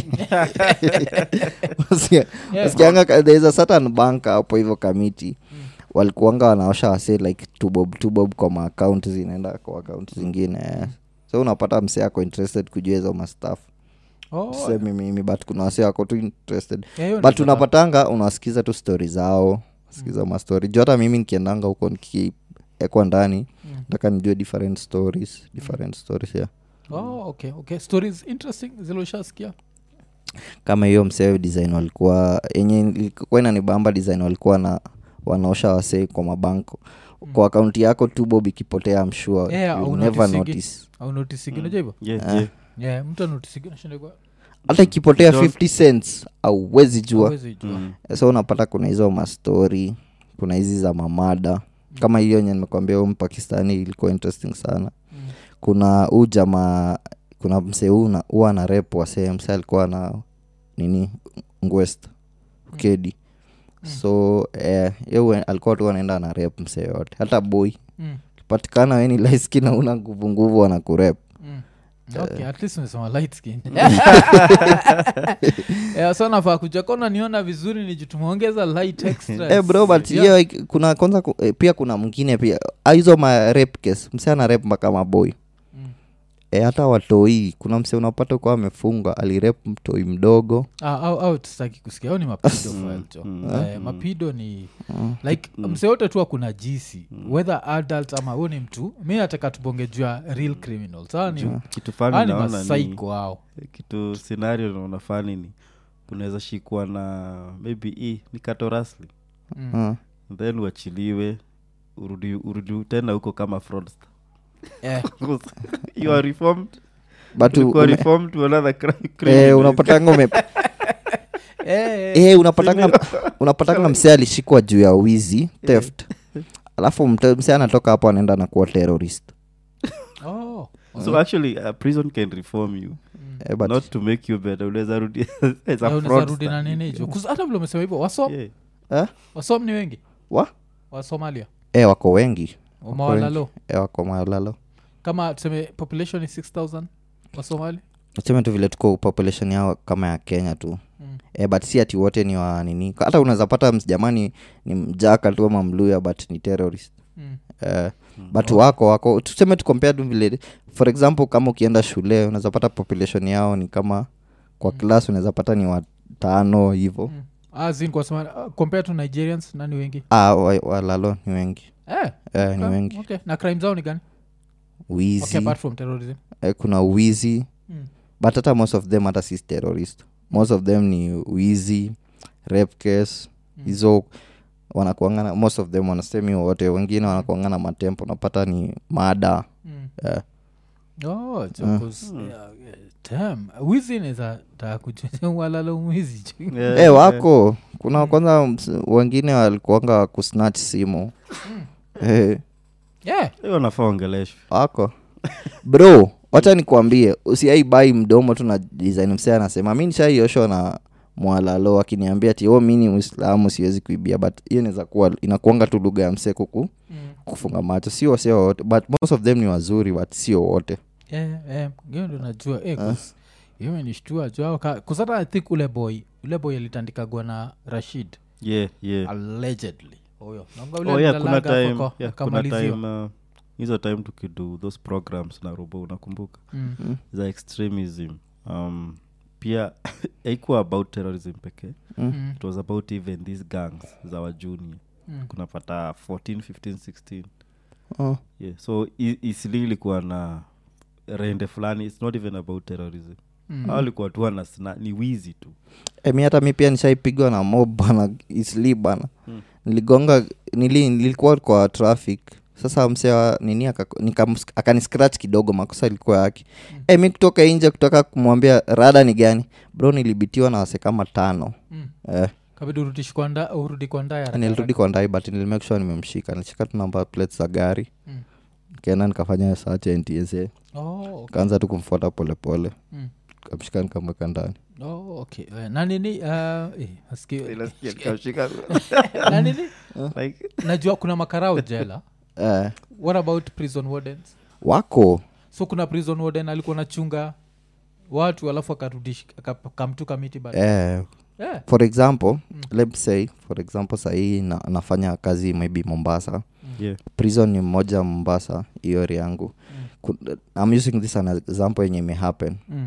Usikia- Yeah. usikianga ka- there is a certain bank hapo hivyo kamiti walikuanga wanaosha wase like tubob tubob kwa maakaunt zinaenda kwa akaunt zingine eh. so unapata msee ako interested kujua hizo mastaf Oh, semi mimi but kuna wase wako tu interested yeah, hiyo but ndio unapatanga unawasikiza tu stori zao sikiza mastori juu hata mimi nikiendanga huko nikiekwa ndani Mm. nataka nijue different stories different stories yeah. oh, okay okay stories interesting ziloshasikia kama hiyo msee design walikuwa yenye ilikuwa inanibamba design walikuwa na wanaosha wasee kwa mabanko kwa akaunti yako tu bob ikipotea mshua Yeah, you'll au never notisigi. notice au notisigi unajua hivyo Yeah, Eh. yeah. yeah, mtu anotisigi nashinda kwa hata ikipotea Don't- 50 cents auwezi jua hawezi jua Mm. so unapata kuna hizo mastori kuna hizi za mamada kama hiyo enye nimekwambia huyo mpakistani ilikuwa interesting sana Mm. kuna huu jamaa kuna msee huu na- huwa na rep wasee msee alikuwa na nini ngwest ukedi so eh, ye alikuwa tu anaenda na rep msee yote hata boy Mm, patikana weni laiski na una nguvu nguvu wana kurep mm. okay at least umesema light skin yeah, so nafaa kuja kona niona vizuri ni juu tumeongeza light extras. Eh, bro but Yeah. hiyo like, kuna kwanza ku- eh, pia kuna mwingine pia Ah, hizo ma rep case msee ana rep mpaka maboy Mm. e, hata watoi kuna msee unapata kuwa amefunga alirep mtoi mdogo Ah, au, au tutaki kusikia au ni mapido file jo Eh, mapido ni like mse yote tu akuna jisi whether adult ama huu ni mtu mi nataka tubonge juu ya real criminals Hawa ni kitu hawa fani ni naona ni masaiko hao kitu scenario naona fani ni unaweza shikwa na maybe hii ni katorasli Ah. then uachiliwe urudi, urudi tena huko kama fraudster Eh, you are reformed but ulikuwa ume- reformed to another crime eh, criminal. unapatanga ume eh, eh, unapatanga unapatanga msee alishikwa juu ya wizi theft alafu mte- msee anatoka hapo anaenda na kuwa terrorist oh, so actually uh, prison can reform you eh, but not to make you better unaweza rudi as a Eh, unaweza rudi fraudster. na nini jo 'Cause hata vile umesema hivyo wasom Yeah. eh? wasom ni wengi wa wa somalia eh, wako wengi umawalalo eh, wako malalo kama tuseme population ni 6000 wa somali nasema tu vile tuko population yao kama ya kenya tu Mm. eh, but si ati wote ni wa nini hata unaweza pata ms- jamani ni mjaka tu ama mluya but ni terrorist mm. eh, but wako wako tuseme tu compare tu vile for example kama ukienda shule unaweza pata population yao ni kama kwa class unaweza pata ni watano hivo Mm. Ah, zin kwa Somalia, ah, compare to nigerians nani wengi ah, wa- walalo ni wengi eh, eh, ni okay, wengi okay. na crime zao ni gani wizi okay, apart from terrorism eh, kuna wizi mm. but hata most of them hata si terrorist most of them ni wizi rape case hizo wanakuangana most of them wanasemi wote wengine wanakuangana matempo unapata ni mada Mm. eh, Oh, so 'cause, yeah, yeah, damn. wizi neza takuwalalo mwizi jo. Yeah, eh, wako kuna kwanza ms- wengine walikuanga kusnatch simu eh, yeah. hiyo wanafaa ongeleshwe wako bro wacha nikuambie usiaibai mdomo tu na design msee anasema mi nishaioshwa na mwalalo akiniambia ti o mi ni mwislamu siwezi kuibia but hiyo inaweza kuwa inakuanga tu lugha ya msee kuku Mm. kufunga macho sio sio wote but most of them ni wazuri but sio wote Yeah, yeah. hiyo ndo najua eh, 'cause hiyo imenishtua jo kusata i think ule boy ule boy alitandikagwa na rashid yeah, yeah. allegedly huyo Naomba ule oh, yeah, kuna alilalaga hapo time, kwa- yeah, kuna akamaliziwa. time uh, hizo time tukidu those programs na robo unakumbuka Mm. za extremism um, pia haikuwa about terrorism pekee Mm. it was about even these gangs za wajuni Mm. kunapata 14 15 16 oh. yeah. so i- isili ilikuwa na rende fulani its not even about terrorism Mm. mm. alikuwa tu wana sna- ni wizi tu e, mi hata mi pia nishaipigwa na mob bana isli bana Mm. niligonga nili, nilikuwa kwa traffic sasa msewa nini akako- nikam- akaniscratch kidogo makosa ilikuwa yake mm. e, mi kutoka nje kutoka kumwambia rada ni gani bro nilibitiwa na wase kama tano Mm. eh, kabidi urudishwe kwa nda- urudi kwa ndaya haraka nilirudi kwa ndai but nilimake sure nimemshika nilishika tu namba plates za gari Mm. kenda nikafanya search ya ntsa haraka. Oh, okay. kaanza tu kumfuata polepole Mm. kamshika nikamweka ndani Oh, okay. Eh, na nini uh, eh, masikio- na nini like, najua kuna makarao jela eh, what about prison wardens wako so kuna prison warden alikuwa nachunga watu alafu akarudish akamtu kamiti bado eh, yeah. for example mm. let's say for example sahii na, nafanya kazi maybe mombasa yeah. prison ni mmoja mombasa hiyo area yangu Mm. mm. i'm using this an example yenye imehappen Mm.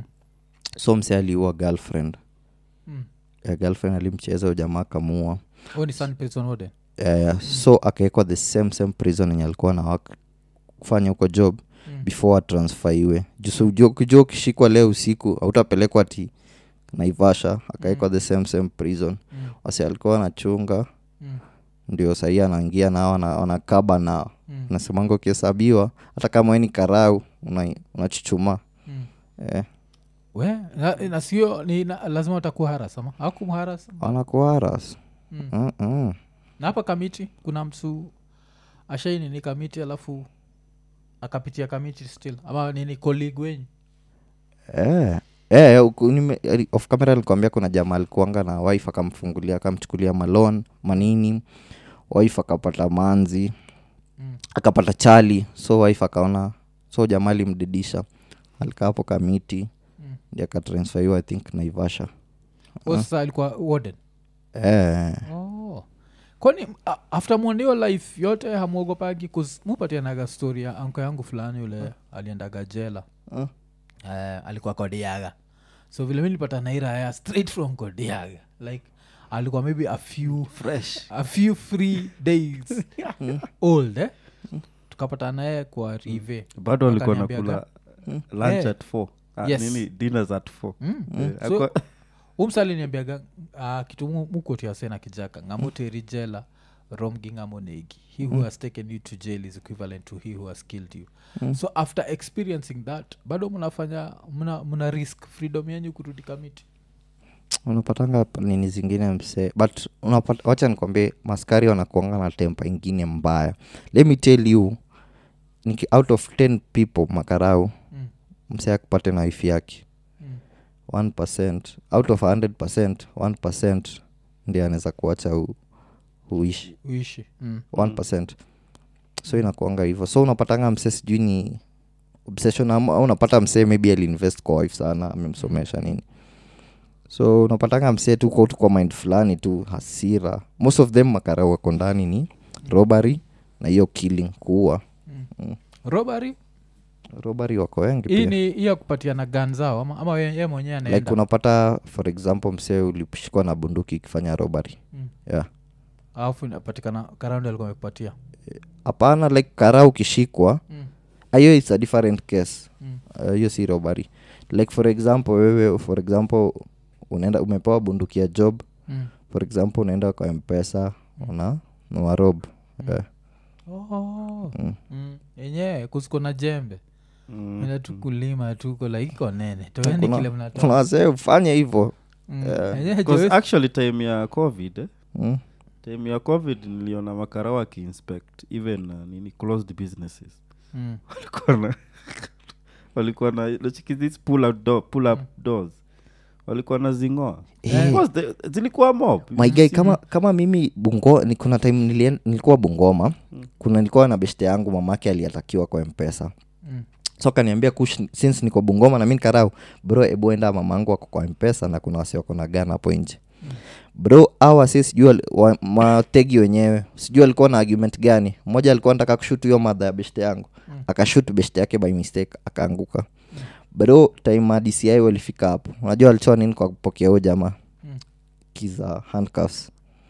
so mse aliua girlfriend Mm. eh, girlfriend alimcheza ujamaa kamua Oh, ni sun prison warden eh, so akawekwa the same same prison yenye alikuwa na wak kufanya huko job Mm. before atransfaiwe juu ukishikwa leo usiku autapelekwa ti naivasha akawekwa the same same prison Mm. wase alikuwa anachunga Mm. ndio sahii anaingia nao wana- wanakaba nao Mm. nasemanga ukihesabiwa hata kama we ni karau una- unachuchuma Mm. eh, we na, na sio ni na, lazima utakuwa haras ama akumharas wanakuaras mm. Mm-mm. na hapa kamiti kuna msu ashaini ni kamiti alafu akapitia kamiti still ama nini colleague wenyu Eh, eh, uku- nime- eh, off camera alikuambia kuna jamaa alikuanga na wife akamfungulia akamchukulia malon manini wife akapata manzi Mm. akapata chali so wife akaona so jamaa alimdidisha alikaa hapo kamiti Mm. ndi akatransferiwa i think naivasha uh sasa alikuwa warden eh, oh. kwani a- after mwoneo life yote hamwogopagi mupatianaga story ya anko yangu fulani yule aliendaga jela uh, eh, alikuwa kodiaga so vile mi nilipata nairaya straight from kodiaga like alikuwa maybe a few fresh a few free days old eh? tukapata naye kwa rive bado alikuwa Akaniambiaga. nakula lunch Eh. at four Ah, Yes. nini dinners at four mm. Eh, So- akwa- umsaliniambiaga uh, kitu mu- mukotia sena kijaka ngamuteri jela romgi ngamonegi he who has taken you to jail is equivalent to he who has killed you so after experiencing that bado mnafanya mna, mna risk freedom yenyu kurudi kamiti unapatanga p- nini zingine msee but unapata, wacha nikwambie maskari wanakuanga na tempa ingine mbaya let me tell you niki out of 10 people makarau mm. msee akupate na wifi yake Mm. 1 out of 100 1 ndi anaweza kuacha u, uishi uishi mm. 1 so inakuanga hivyo so unapatanga msee sijui ni obsession ama au unapata msee maybe aliinvest kwa wife sana amemsomesha nini so unapatanga msee tu kwa tu kwa mind fulani tu hasira most of them makara wako ndani ni robbery na hiyo killing kuua robbery robbery wako wengi hii pia ni hii ya kupatiana gan zao ama, ama ye ye mwenyewe anaenda like unapata for example msee ulishikwa na bunduki ikifanya robbery Mm. yeah alafu inapatikana karaundi alikuwa amekupatia hapana like kara ukishikwa mm. hiyo is a different case Mm. Uh, hiyo si robbery like for example wewe for example unaenda umepewa bunduki ya job Mm. for example unaenda kwa mpesa una nawarob yeah. Oh. Mm. Mm. yenyewe kusiko na jembe Mm. enda tu kulima tuko like iko nene toeni Kuna- kile kuna mnatoa wasee ufanye hivyo Mm. Yeah. Yenyewe Because Joyce- actually time ya covid eh? mm. time ya covid niliona makara wakiinspect even uh, nini closed businesses Mm. walikuwa na walikuwa na nachiki these pull out door, pull up doors walikuwa na zingoa Eh. Because the- zilikuwa mob my guy kama kama mimi bungo ni kuna time nilien, nilikuwa bungoma kuna nilikuwa na beshte yangu mamake aliatakiwa kwa mpesa Mm. so akaniambia kush since niko bungoma na mi nikarau bro ebuenda mamangu ako kwa mpesa na kuna wasi wako na gana hapo nje bro awa si sijui wali- wa- mategi wenyewe sijui alikuwa na argument gani mmoja alikuwa nataka kushut hiyo madha ya beshte yangu Mm. akashut beshte yake by mistake akaanguka bro time ya dci walifika hapo unajua walitoa nini kwa kupokea huyo jamaa Mm. kiza handcuffs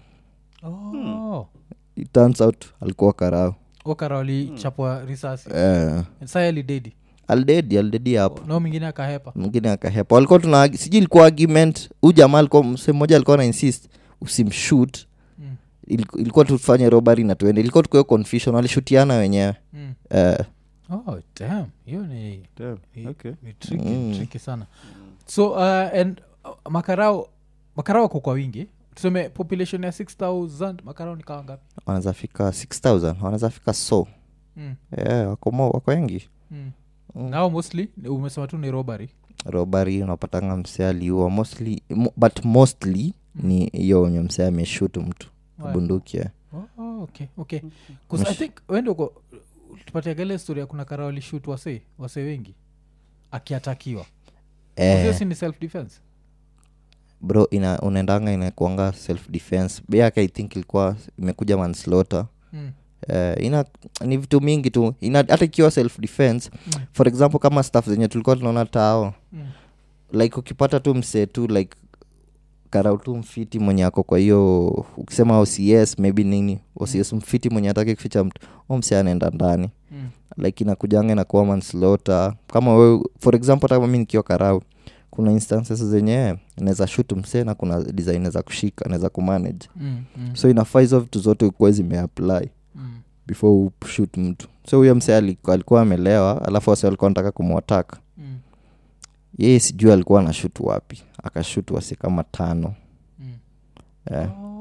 Oh. it turns out alikuwa karau okara walichapwa risasi eh, saya lidedi aldedi aldedi hapo nao mwingine akahepa mwingine akahepa walikuwa tuna sijui ilikuwa argument huu jamaa alikuwa mse mmoja alikuwa na insist usimshut Mm. Iliku- ilikuwa tufanye robari na tuende ilikuwa tukuwa confusion walishutiana wenyewe Mm. eh, oh damn hiyo ni Damn, ni- okay. ni tricky, Mm. tricky sana so uh, and uh, makarao makarao wako kwa wingi tuseme population ya 6000 makarao ni kawa ngapi wanaweza fika 6000 wanaweza fika so mm. yeah, wako, mo, wako wengi Mm. Mm. nao mostly ni- umesema tu ni robbery robari unapatanga msee aliua mostly mo, but mostly ni hiyo wenye msee ameshutu mtu Why? bunduki eh. oh, oh, okay okay 'Cause i think wende uko tupatiaga ile story ya kuna kara walishut wase wase wengi akiatakiwa Eh, hiyo si ni self defense bro ina unaendanga inakuanga self defense be yake i think ilikuwa imekuja manslaughter mm. uh, ina ni vitu mingi tu ina hata ikiwa self defense Mm. for example kama staff zenye tulikuwa tunaona tao Mm. like ukipata tu msee tu like karau tu mfiti mwenye ako kwa hiyo ukisema ocs maybe nini ocs mfiti mwenye atake kuficha mtu u msee anaenda ndani Mm. like inakujanga inakuwa manslaughter kama wewe for example hata kama mi nikiwa karau kuna instances zenye naweza shut msee na kuna design naweza kushika naweza kumanage Mm. Mm. so inafaa hizo vitu zote ukuwe zimeapply Mm. before ushut mtu so huyo msee aliku- alikuwa amelewa alafu wasi walikuwa nataka kumwatak Mm. yeye sijui alikuwa anashut wapi akashut wasi kama tano Mm. eh. Oh.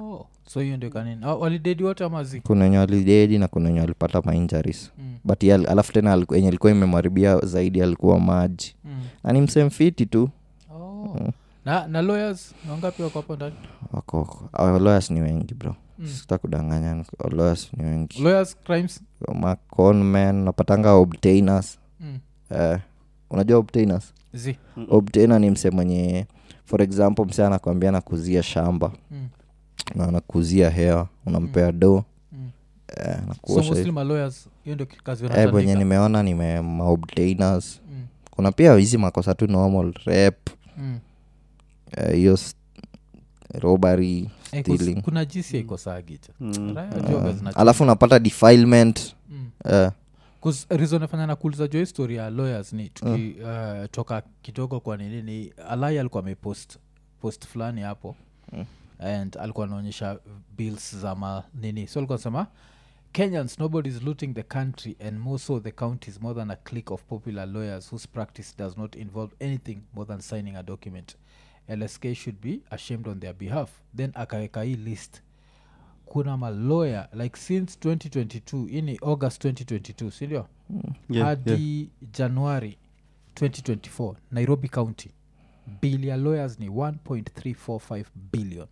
so hiyo ndio kanini Ah, walidedi wote amazi kuna wenye walidedi na kuna wenye walipata mainjuries mm. but ye al- alafu tena aliku- yenye ilikuwa imemharibia zaidi alikuwa maji mm. na ni msemfiti tu oh. na na lawyers ni wangapi wako hapo ndani wako our lawyers ni wengi bro Mm. sita kudanganya our lawyers ni wengi lawyers crimes maconman napatanga obtainers mm. eh, unajua obtainers zi obtainer ni mse mwenye for example mse anakwambia nakuzia shamba mm. na anakuzia hewa unampea do Mm. eh, so nakuosha mostly ma lawyers hiyo ndio kazi eh, venye wanatandika nimeona nime maobtainers mm. kuna pia hizi makosa tu normal rep mm. eh, hiyo s- robbery Eh, kus- stealing kuna jisi aikosagicha Mm. uh, alafu unapata defilement mm. eh, reason nafanya nakuuliza jo histori ya lawyers ni tuki, uh, toka kidogo kwa nini ni alai alikuwa amepost post fulani hapo Mm. and alikuwa anaonyesha bills za ma nini so alikuwa nasema kenyans nobody is looting the country and more so the counties more than a clique of popular lawyers whose practice does not involve anything more than signing a document lsk should be ashamed on their behalf then akaweka hii list kuna malawyer like since 2022 hii ni august 2022 sindio Yeah, hadi januari 2024 nairobi county bill ya lawyers ni 1.345 billion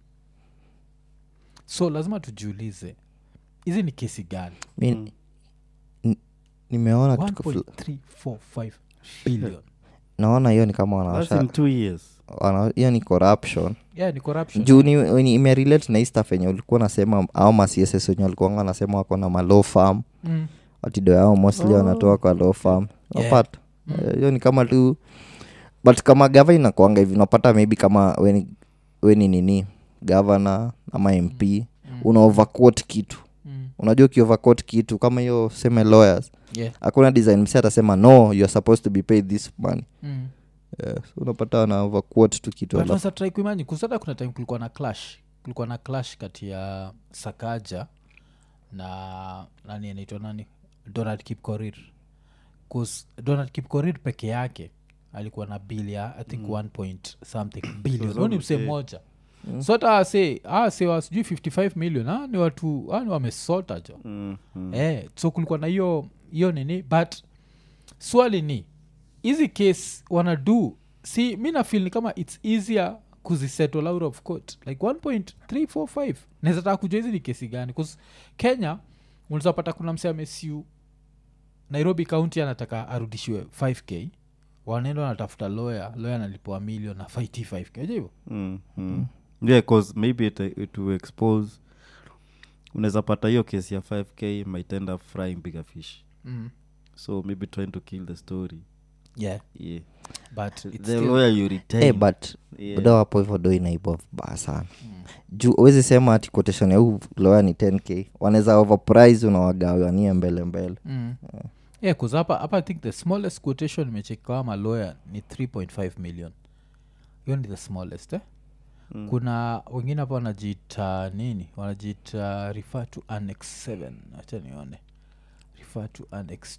so lazima tujiulize hizi ni kesi gani mi Mm. n- nimeona kitu fl- 1.345 billion naona hiyo ni kama That's wanawasha in two years wana- hiyo ni corruption yeah ni corruption juu ni, ni imerelate na hii stuff yenye ulikuwa nasema au macss wenye walikuanga wanasema wako na malaw farm mm. watido yao mostly Oh. wanatoa kwa law farm Yeah. napata Mm. Eh, hiyo ni kama tu but kama gava inakuanga hivi unapata maybe kama weni, weni nini gavana ama mp Mm. una overquote kitu Mm. unajua ukioverquote kitu kama hiyo seme lawyers yeah hakuna design msi atasema no you are supposed to be paid this money mm. yeah. so unapata wana overquote tu kitu But alafu sasa try kuimagine kusata kuna time kulikuwa na clash kulikuwa na clash kati ya sakaja na nani anaitwa nani donald kipkorir bcause donald kipkorir peke yake alikuwa na bill ya i think one point something billion Huyo ni msee mmoja so hata ase ase wa sijui 55 million ah, ni watu ah, ni wamesota jo Mm, mm. eh, so kulikuwa na hiyo hiyo nini but swali ni hizi case wanadu si mi nafil ni kama its easier kuzisettle out of court like 1.345 naweza taka kujua hizi ni kesi gani bcause kenya unawezapata kuna mse amesiu nairobi county anataka arudishiwe 5k wanaenda wanatafuta lawyer lawyer analipoa milion na fight 5k Unajua hivyo Mm, mm. yeah cause maybe it, it will expose unaweza pata hiyo kesi ya 5k might end up frying bigger fish mm. so maybe trying to kill the story yeah yeah but it's the still- lawyer you retain hey, but yeah. buda wapo hivyo do inaiba vibaya sana Mm. juu uwezi sema ati quotation ya huu lawyer ni 10k wanaweza overprice unawagawanie mbele mbele mm. yeah cause hapa hapa i think the smallest quotation imechekawa malawyer ni 3.5 million hiyo ni the smallest eh? Mm. kuna wengine hapa wanajiita nini wanajiita refer to annex 7 acha nione refer to annex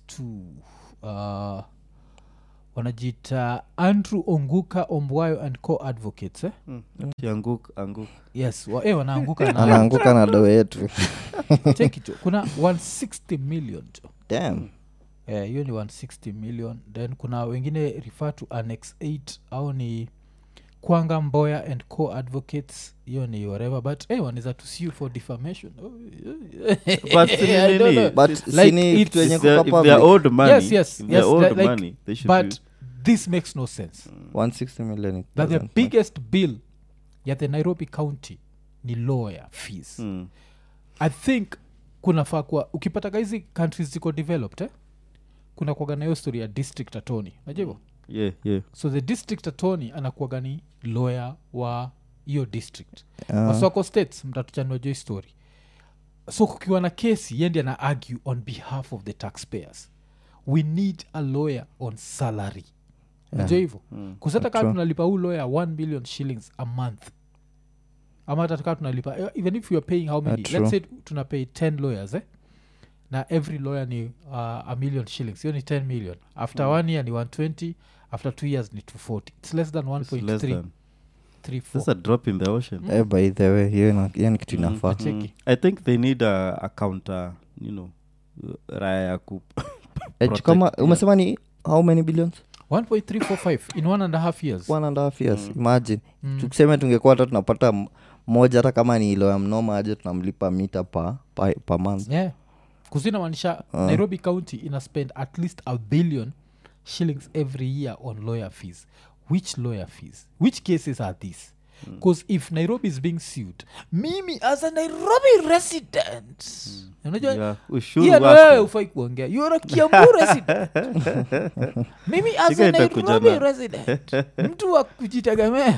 2 uh, wanajiita andrew onguka ombwayo and co advocates eh? Ati anguk anguk yes wa, eh, wanaanguka na anaanguka na do yetu Check it, jo. kuna 160 million jo Damn. Eh, hiyo ni 160 million then kuna wengine refer to annex 8 au ni kwanga mboya and co advocates hiyo ni whatever but hey, wanaweza to sue for defamation Oh, But I don't know. but Like, sini it's- kitu yenye If they're, kuka if they're public owed money, Yes, yes, if they're yes, owed like- money, they should but be, this makes no sense 160 million it that the doesn't biggest bill ya the nairobi county ni lawyer fees Mm. i think kunafaa kuwa ukipataga hizi countries ziko developed eh? kuna kuaga na hiyo story ya district attorney najua hivo yeah yeah so the district attorney anakuaga ni lawyer wa hiyo district Ah. waswako states mtatuchanua jo hii story so kukiwa na kesi yendi ana argue on behalf of the taxpayers we need a lawyer on salary najua hivo Mm. kusata kaa True. tunalipa huu lawyer 1 million shillings a month ama hata kaa tunalipa eh, even if you are paying how many true. let's say tunapay 10 lawyers eh? na every lawyer ni uh, a million shillings hiyo ni 10 million after one year ni 120 after two years ni 240 its less than It's less 1.3 than. that's 1.34 a drop in the ocean eh, by the way hiyo ina- hiyo ni kitu inafaa Cheki. Mm. i think they need a, a counter you know uh, raya ya ku Eh, protect, kama yeah. umesema ni how many billions 1.345 in one and a half years one and a half years imagine Mm. tukiseme tungekuwa hata tunapata m- moja hata kama ni ilo ya mnoma aje tunamlipa mita pa, pa, pa month yeah kuzinamaanisha nairobi county ina spend at least a billion shillings every year on lawyer fees which lawyer fees which cases are these because if nairobi is being sued mimi as a nairobi resident unajua Yeah, ushuru Ian, wako. wewe ufai kuongea you are a kiambu resident mimi as Shika a itakuja nairobi na- resident mtu wa kujitegemea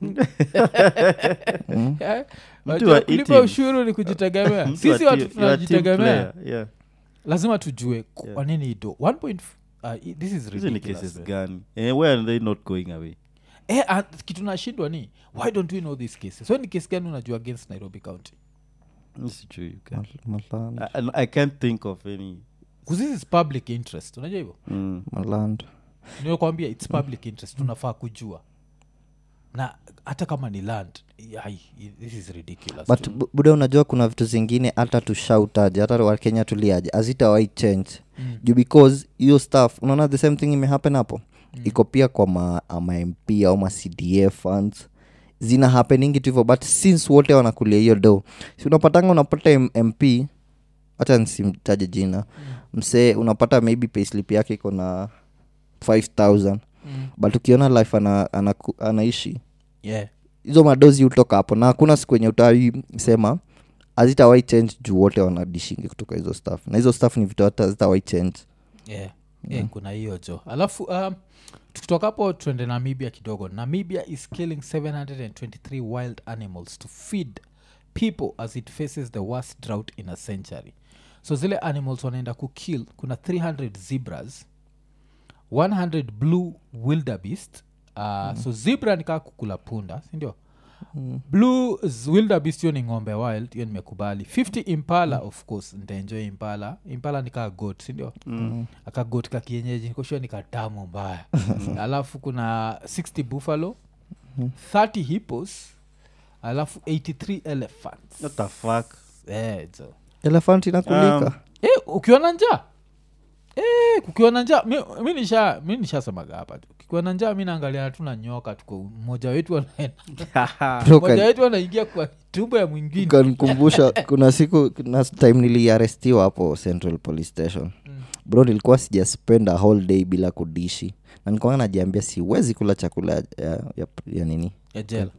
Eh, Mtu wajua wa kulipa eating. ushuru ni kujitegemea Mtu sisi wa watu ti- you are team tunajitegemea player, yeah. lazima tujue kwa nini do one point f- uh, i- this is hizi ni ridiculous, cases man. gani eh, where are they not going away eh, and kitu nashindwa ni why don't we know these cases so ni case gani unajua against nairobi county Mi sijui, you can- Maland, I, I- I can't think of any 'Cause this is public interest unajua hivyo mm. Maland. nimekwambia its public interest tunafaa kujua na hata kama ni land ai, this is ridiculous but bu- buda unajua kuna vitu zingine hata tushautaje hata wakenya tuliaje azitawai change Mm. juu because hiyo staff unaona the same thing imehappen hapo mm. iko pia kwa ma, ma mp au ma cdf funds zina happeningi tu hivyo but since wote wanakulia hiyo do si unapatanga unapata M- mp hata nsimtaje jina mm. msee unapata maybe payslip yake iko na 5000 Mm. but ukiona life ana, ana, anaishi yeah hizo madozi hutoka hapo na hakuna siku enye utawi sema hazitawai change juu wote wanadishingi kutoka hizo staff na hizo staff ni vitu hata hazitawai change yeah. yeah, kuna hiyo jo alafu um, tukitoka hapo tuende namibia kidogo namibia is killing 723 wild animals to feed people as it faces the worst drought in a century so zile animals wanaenda kukill kuna 300 zebras 100 blue wildebeest uh, mm. so zebra nikaa kukula punda sindio mm. blue z- wildebeest hiyo ni ng'ombe wild hiyo nimekubali 50 impala mm. of course ntaenjoy impala impala nikaa got sindio mm. akagot ka kienyeji nikoshua nikadamu mbaya alafu kuna 60 buffalo 30 hippos alafu 83 elephants what the fuck eh, so elefant inakulika Um, Eh, ukiwa na njaa Eh, kukiwa na njaa mi, mi nisha mi nishasemaga hapa tu kikiwa na njaa mi naangalia tu na nyoka tuko mmoja wetu anaenda Bro, mmoja kan- wetu anaingia kwa tumbo ya mwingine kanikumbusha kuna siku kuna time niliarestiwa hapo central police station bro nilikuwa sijaspend a whole day bila kudishi na nikuanga najiambia siwezi kula chakula ya, ya, ya nini ya jela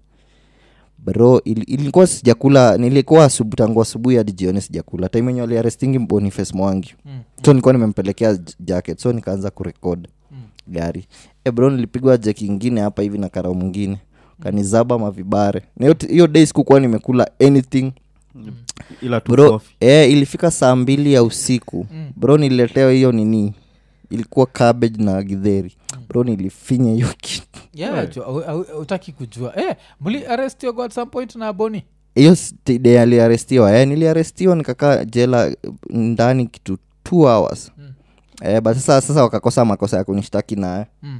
bro il, ilikuwa sijakula nilikuwa asubu, tangu asubuhi hadi jioni sijakula time enye waliarestingi boniface mwangi Mm. so nilikuwa nimempelekea j- jacket so nikaanza kurekod Mm. gari e bro nilipigwa jeki ingine hapa hivi na karao mwingine kanizaba mavibare na hiyo t- hiyo day sikukuwa nimekula anything ila tu bro coffee. e, ilifika saa mbili ya usiku Mm. bro nililetewa hiyo nini ilikuwa cabbage na gidheri bro nilifinya hiyo kitu yeah, jo, au- au- utaki kujua eh, mli arestio at some point na boni hiyo day aliarestiwa eh, niliarestiwa nikakaa jela eh, ndani kitu two hours Mm. eh, but sasa sasa wakakosa makosa ya kunishtaki naye mm.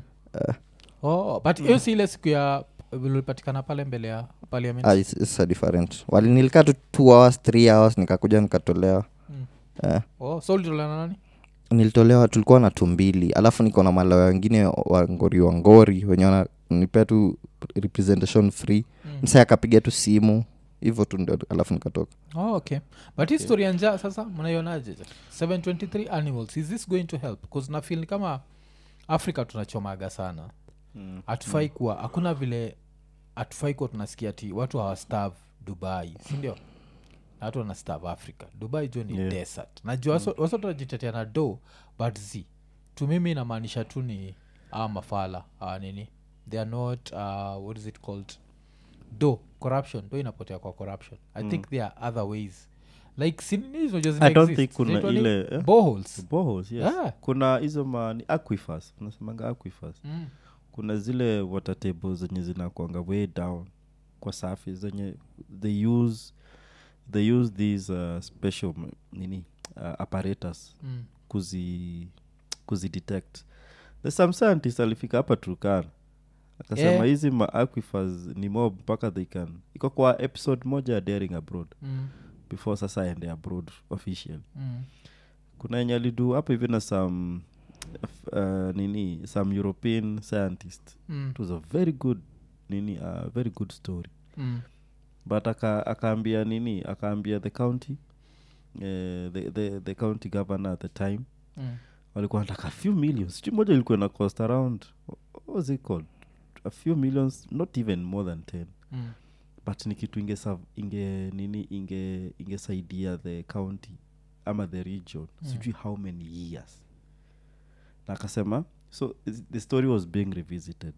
oh, but hiyo si ile siku ya ulipatikana pale mbele ya parliament ah, it's, it's a different wali nilikaa tu two hours three hours nikakuja nikatolewa Mm. eh, oh, so ulitolana nani nilitolewa tulikuwa na tumbili alafu niko na malawa wengine wa ngori wa ngori wenye wananipea tu representation free Mm. msa akapiga tu simu hivyo tu ndio alafu nikatoka oh, okay but hii story ya njaa sasa mnaionaje 723 animals is this going to help bcause nafil ni kama africa tunachomaga sana Mm. hatufai kuwa hakuna vile hatufai kuwa tunasikia ti watu hawastav dubai sindio na watu wanastav africa dubai jo ni Yeah. desert najua mm. wasa tunajitetea na do but z tu mimi inamaanisha tu ni aa mafala aa nini they are not uh, what is it called do corruption do inapotea kwa corruption i think there are other ways like sininizo I don't think kuna ile, eh? boholes Boreholes, yes. Yeah. kuna hizo ma ni aquifers unasemanga aquifers mm. kuna zile water tables zenye zinakwanga way down kwa safi zenye they use they use these uh, special m- nini uh, apparatus Mm. kuzi kuzidetect the some scientist alifika hapa turkana akasema Yeah. hizi ma aquifers ni mob mpaka they can iko kwa episode moja ya daring abroad Mm, before sasa aende abroad official mm, kuna enye alidu hapo hivi na some uh, nini some european scientist mm, it was a very good nini a very good story mm, but aka, akaambia nini akaambia the county eh, the, the, the county governor at the time mm, walikuwa nataka a few millions sijui moja ilikuwa na cost around what was it called a few millions not even more than 10 mm, but ni kitu inge, serve- inge nini inge ingesaidia the county ama the region Mm. sijui how many years na akasema so is- the story was being revisited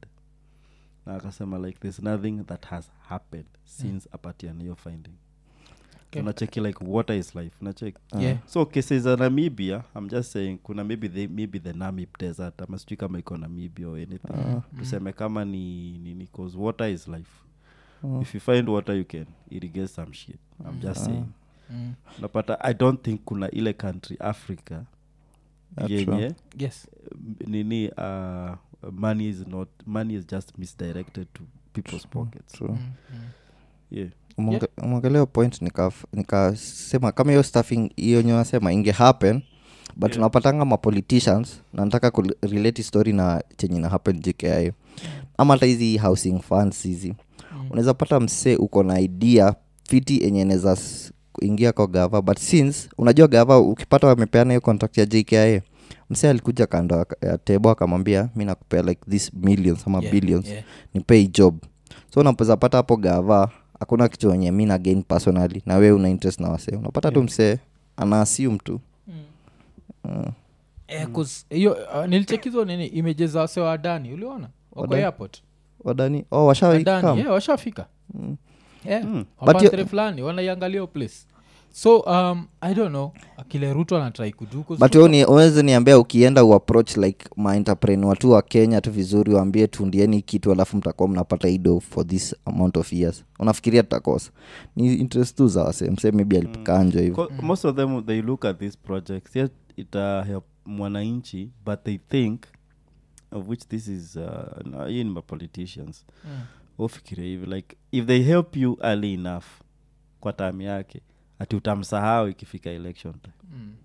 na akasema like there's nothing that has happened since apatian hiyo finding Okay. unacheki like water is life unacheki Yeah. so cases za namibia i'm just saying kuna maybe the, maybe the namib desert ama sijui kama iko namibia or anything tuseme kama ni nini cause water is life if you find water you can irrigate some shit i'm just saying mm. napata i don't think kuna ile country africa Yeah, yenye true. yes m- nini uh, money is not money is just misdirected to people's pockets True. Mm, mm. yeah Umeonge- umeongelea point nikaf- nikasema kama hiyo staffing hiyo nyo nasema inge happen but Yeah. unapatanga mapoliticians na nataka kurelate story na chenye na happen jkia ama hata hizi housing funds hizi Mm. unaweza pata msee uko na idea fiti enye naweza s- ingia kwa gava but since unajua gava ukipata wamepeana hiyo contract ya jkia msee alikuja kando ya- ya tebo akamwambia mi nakupea like this millions ama Yeah, billions yeah. nipei job so unapeza pata hapo gava hakuna kitu wenye mi na gain personally na we una interest na wasee unapata tu Yeah. msee ana assume tu uh, Eh, 'cause hiyo uh, nilichekizo nini imeje za wase wa adani uliona wako Wadani? airport wadani oh, adani washaikam yeah, washafika yeah. Mm. But wapantre you- fulani wanaiangalia hiyo place so um, i don't know akile ruto anatrai kudu 'cause but Ruto- wewe ni- uwezi niambia ukienda uapproach like maentrepreneur tu wa kenya tu vizuri waambie tundieni kitu alafu mtakuwa mnapata ido for this amount of years unafikiria tutakosa ni interest tu za wase msee maybe alipikanjwa hivo Co- most of them they look at these projects yes it uh, help mwananchi but they think of which this is uh, na- hii ni mapoliticians Mm. ufikiria hivi like if they help you early enough kwa time yake ati utamsahau ikifika election time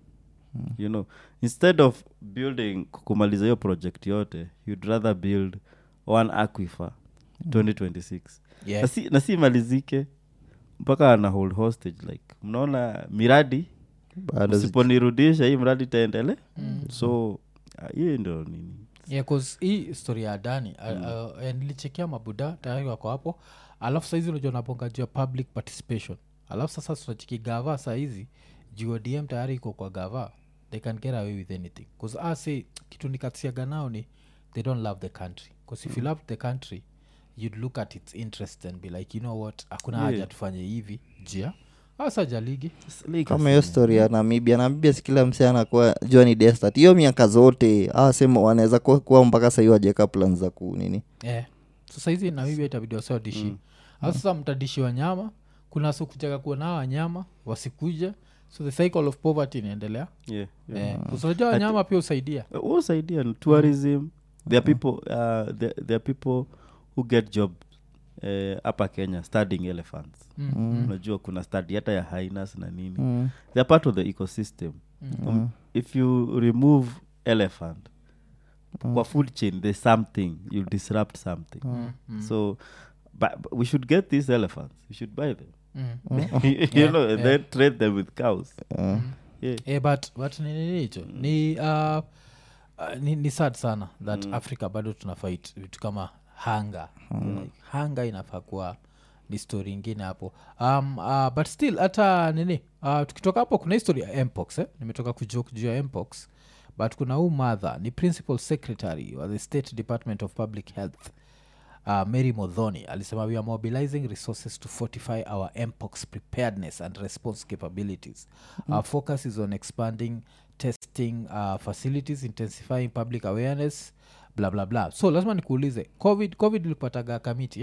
Mm. you know instead of building kumaliza hiyo project yote you'd rather build one aquifer 2026 Yeah. na si- na si imalizike mpaka ana hold hostage like mnaona miradi bado zi- usiponirudisha hii mradi itaendele so ah, hiyo ndo nini yeah, 'cause hii story ya adani mm. uh, uh, nilichekia mabuda tayari wako hapo alafu saizi unajua naponga juu ya public participation alafu sasa tunachiki gava sahizi juu odm tayari iko kwa gava they can get away with anything bcause ase kitu nikasiaga nao ni they don't love the country bcause if you love the country you'd look at its interest and be like you know what hakuna Yeah. haja tufanye hivi jia asa jaligi kama hiyo story ya namibia namibia si kila msee anakuwa jua ni destat hiyo miaka zote asema wanaweza kuwa, kuwa mpaka sahii wajeka plan za ku nini yeah. so saizi namibia itabidi wasiwadishi mm. sasa mtadishi wanyama kuna sikujaga kuona wanyama wasikuja so the cycle of poverty inaendelea yeah, yeah. yeah. unajua wanyama pia husaidia Uh, usaidia ni tourism there are people uh, there, there are people who get job uh, hapa kenya studying elephants Mm, unajua kuna study hata ya hainas na nini mm. they are part of the ecosystem um, if you remove elephant kwa food chain there's something you disrupt something so but, but we should get these elephants we should buy them mm. you know and then trade them with cows yeah Eh, but but ni nini hicho ni, uh, uh, ni ni sad sana that africa bado tuna fight vitu kama hanga like, hanga inafaa kuwa ni story ingine hapo um, uh, but still hata nini uh, tukitoka hapo kuna histori ya mpox eh? nimetoka kujoke juu ya mpox but kuna huu mother ni principal secretary wa the state department of public health uh, mary modhoni alisema we are mobilizing resources to fortify our mpox preparedness and response capabilities our focus is on expanding testing uh, facilities intensifying public awareness bla bla bla so lazima nikuulize covid covid ilipataga kamiti eh?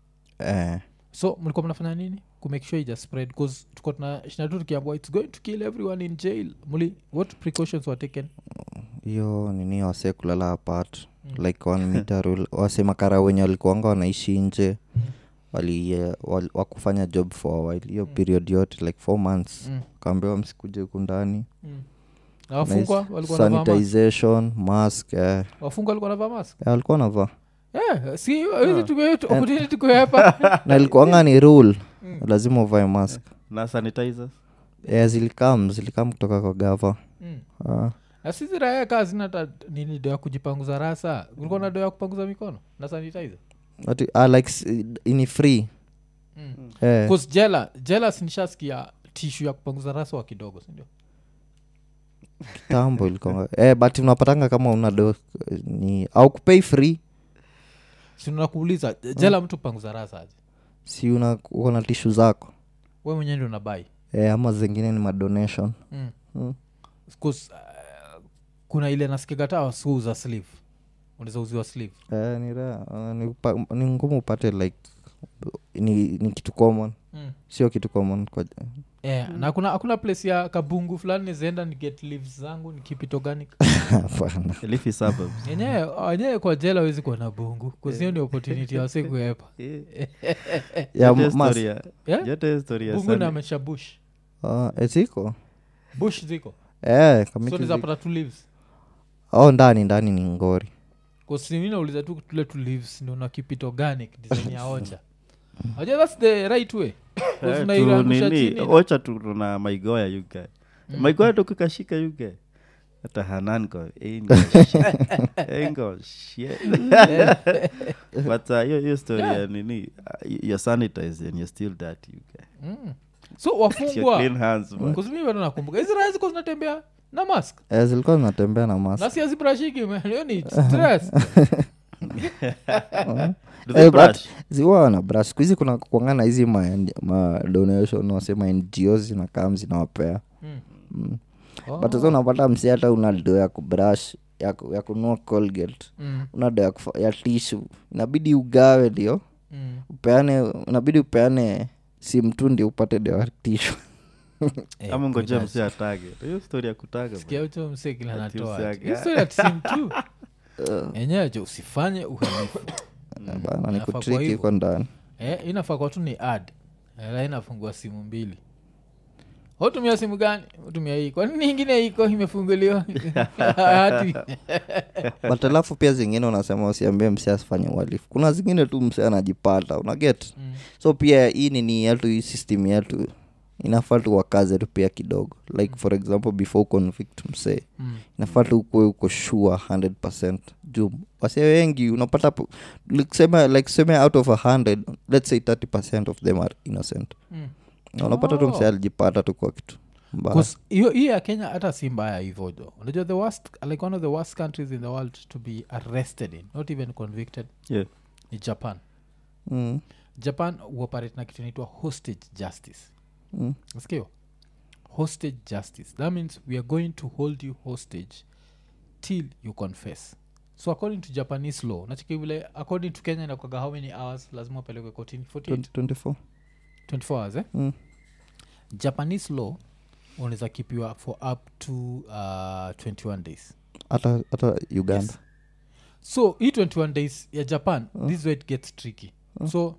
eh. so mlikuwa mnafanya nini kumake sure ija spread bcause tuko tuna shina tu tukiambua its going to kill everyone in jail muli what precautions were taken hiyo nini wasee kulala apart like one meter rule wasemakara wenye walikuanga wanaishi nje wali, eh, wali wakufanya job for a while hiyo period yote like four months Mm. kaambiwa msikuje huku ndani Mm. Na wafungwa Nice. walikuwa wanavaa mask? sanitization mask eh. wafungwa walikuwa navaa mask Eh, walikuwa navaa yeah, si hizi tumia opportunity kuhepa na ilikuanga ni rule lazima uvae mask na sanitizers eh, zilikam zilikam kutoka kwa gava Mm. Ah. na sisi raya kaa zina hata nini do ya kujipanguza rasa ulikuwa na do ya kupanguza mikono na sanitizer Ati- ah, like s- ini free Mm. eh. Cause jela jela sinishasikia tishu ya kupanguza rasa wa kidogo sindio kitambo ilikuwa eh, but unapatanga kama una do ni au kupei free sinakuuliza jela mtu panguza rasa aje si una uko na tishu zako we mwenyewe ndio unabai eh, ama zingine ni madonation mm. mm. Cause, uh, kuna ile nasikigata wasuuza sleeve unaweza uziwa sleeve eh, ni, ra- ah, ni, upa- ni ngumu upate like ni, ni kitu common mm. sio kitu common kwa yeah. na hakuna hakuna place ya kabungu fulani nizaenda ni get leaves zangu ni keep it organic hapana leafy suburbs yenyewe wenyewe kwa jela awezi kuwa na bungu kuzio ni opportunity wase kuepa ya Yote mas story ya- Yeah? yote story ya bungu Sunny- namesha bush ah, eh, ziko bush ziko eh, so kamiti ziko. nizapata two leaves oh, ndani ndani ni ngori kusiminauliza tu tule two leaves ndio na keep it organic design ya ocha aja thats the right way Eh, tu unairangusha nini, chini ocha tu tuna maigoya yuga maigoya tukikashika yuga hata hananko engo shit but uh, hiyo hiyo story ya nini uh, you're sanitized and you're still dirty yuga Mm. so your wafungwa clean hands man. kuzimi bado nakumbuka hizi raya ziko zinatembea na mask eh, zilikuwa zinatembea na mas na siazibrashiki hiyo ni stress Do they Eh, but brush? ziwa wana brush siku hizi kuna kuangana hizi ma, ma donation wasema ngo zinakam zinawapea Mm. mm. Oh. but sa unapata msi hata una do ya kubrush ya, ku- ya kunua colgate Mm, una do ya, kufa- ya tishu inabidi ugawe ndio mm. upeane inabidi upeane simu tu ndio upate do ya tishu Eh, ama ngojea good msi atage hiyo story ya kutaga sikia ucho mse kila Ati natoa usiaga. historia tisim tu enyewe jo usifanye uhalifu bana ni Inafaa kwa kutriki hivyo. iko ndani eh, inafaa kwa tu ni ad la inafungua simu mbili utumia simu gani utumia hii kwanini ingine iko imefunguliwa hati but alafu pia zingine unasema usiambie msi asifanye uhalifu kuna zingine tu msi anajipata unaget Mm. so pia hii nini yetu hii system yetu inafaa tu wakaze tu pia kidogo like for example before convict msee Mm. inafaa tu ukuwe uko sure 100 juu wasee wengi unapata po- like sema like seme out of a 100 let's say 30 of them are innocent Mm. Na unapata tu Oh. msee alijipata tu kwa kitu mbaya 'Cause hiyo hiyo ya kenya hata si mbaya hivyo jo unajua the worst like one of the worst countries in the world to be arrested in not even convicted Yeah. ni japan mm. japan huoperate na kitu inaitwa hostage justice Mm. skio hostage justice that means we are going to hold you hostage till you confess so according to japanese law nachiki vile according to kenya inakwaga how many hours lazima upelekwe kotini 48 20- 24 24 hours eh? Mm. japanese law unaweza kipiwa for up to uh, 21 days hata hata uganda Yes. so hii 21 days ya japan this is where it gets tricky so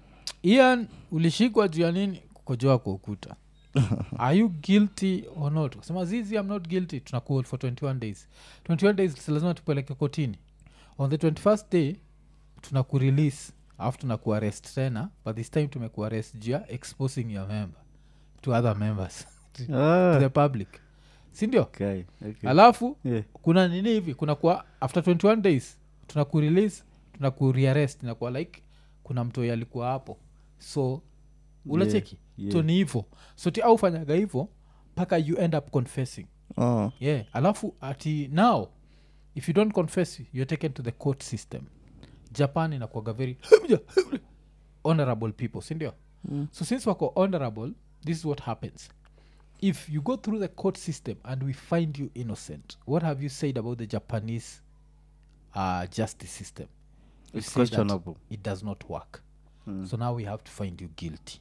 ian ulishikwa juu ya nini kukojoa kwa ukuta are you guilty or not kusema zizi i'm not guilty tunakuol for 21 days 21 days lazima tupeleke kotini on the 21st day tunakurelease alafu tunakuarrest tena but this time tumekuarrest juu ya exposing your member to other members to Ah, the public sindio okay, okay. alafu Yeah. kuna nini hivi kuna kuwa after 21 days tunakurelease tunakurearrest inakuwa like kuna mtoi alikuwa hapo so unacheki yeah. so ni hivo so ti aufanyaga hivo mpaka you end up confessing oh. yeah alafu ati now if you don't confess you're taken to the court system japan inakuaga very honorable people sindio mm. so since wako honorable this is what happens if you go through the court system and we find you innocent what have you said about the japanese uh, justice system You It's say that questionable. it does not work so now we have to find you guilty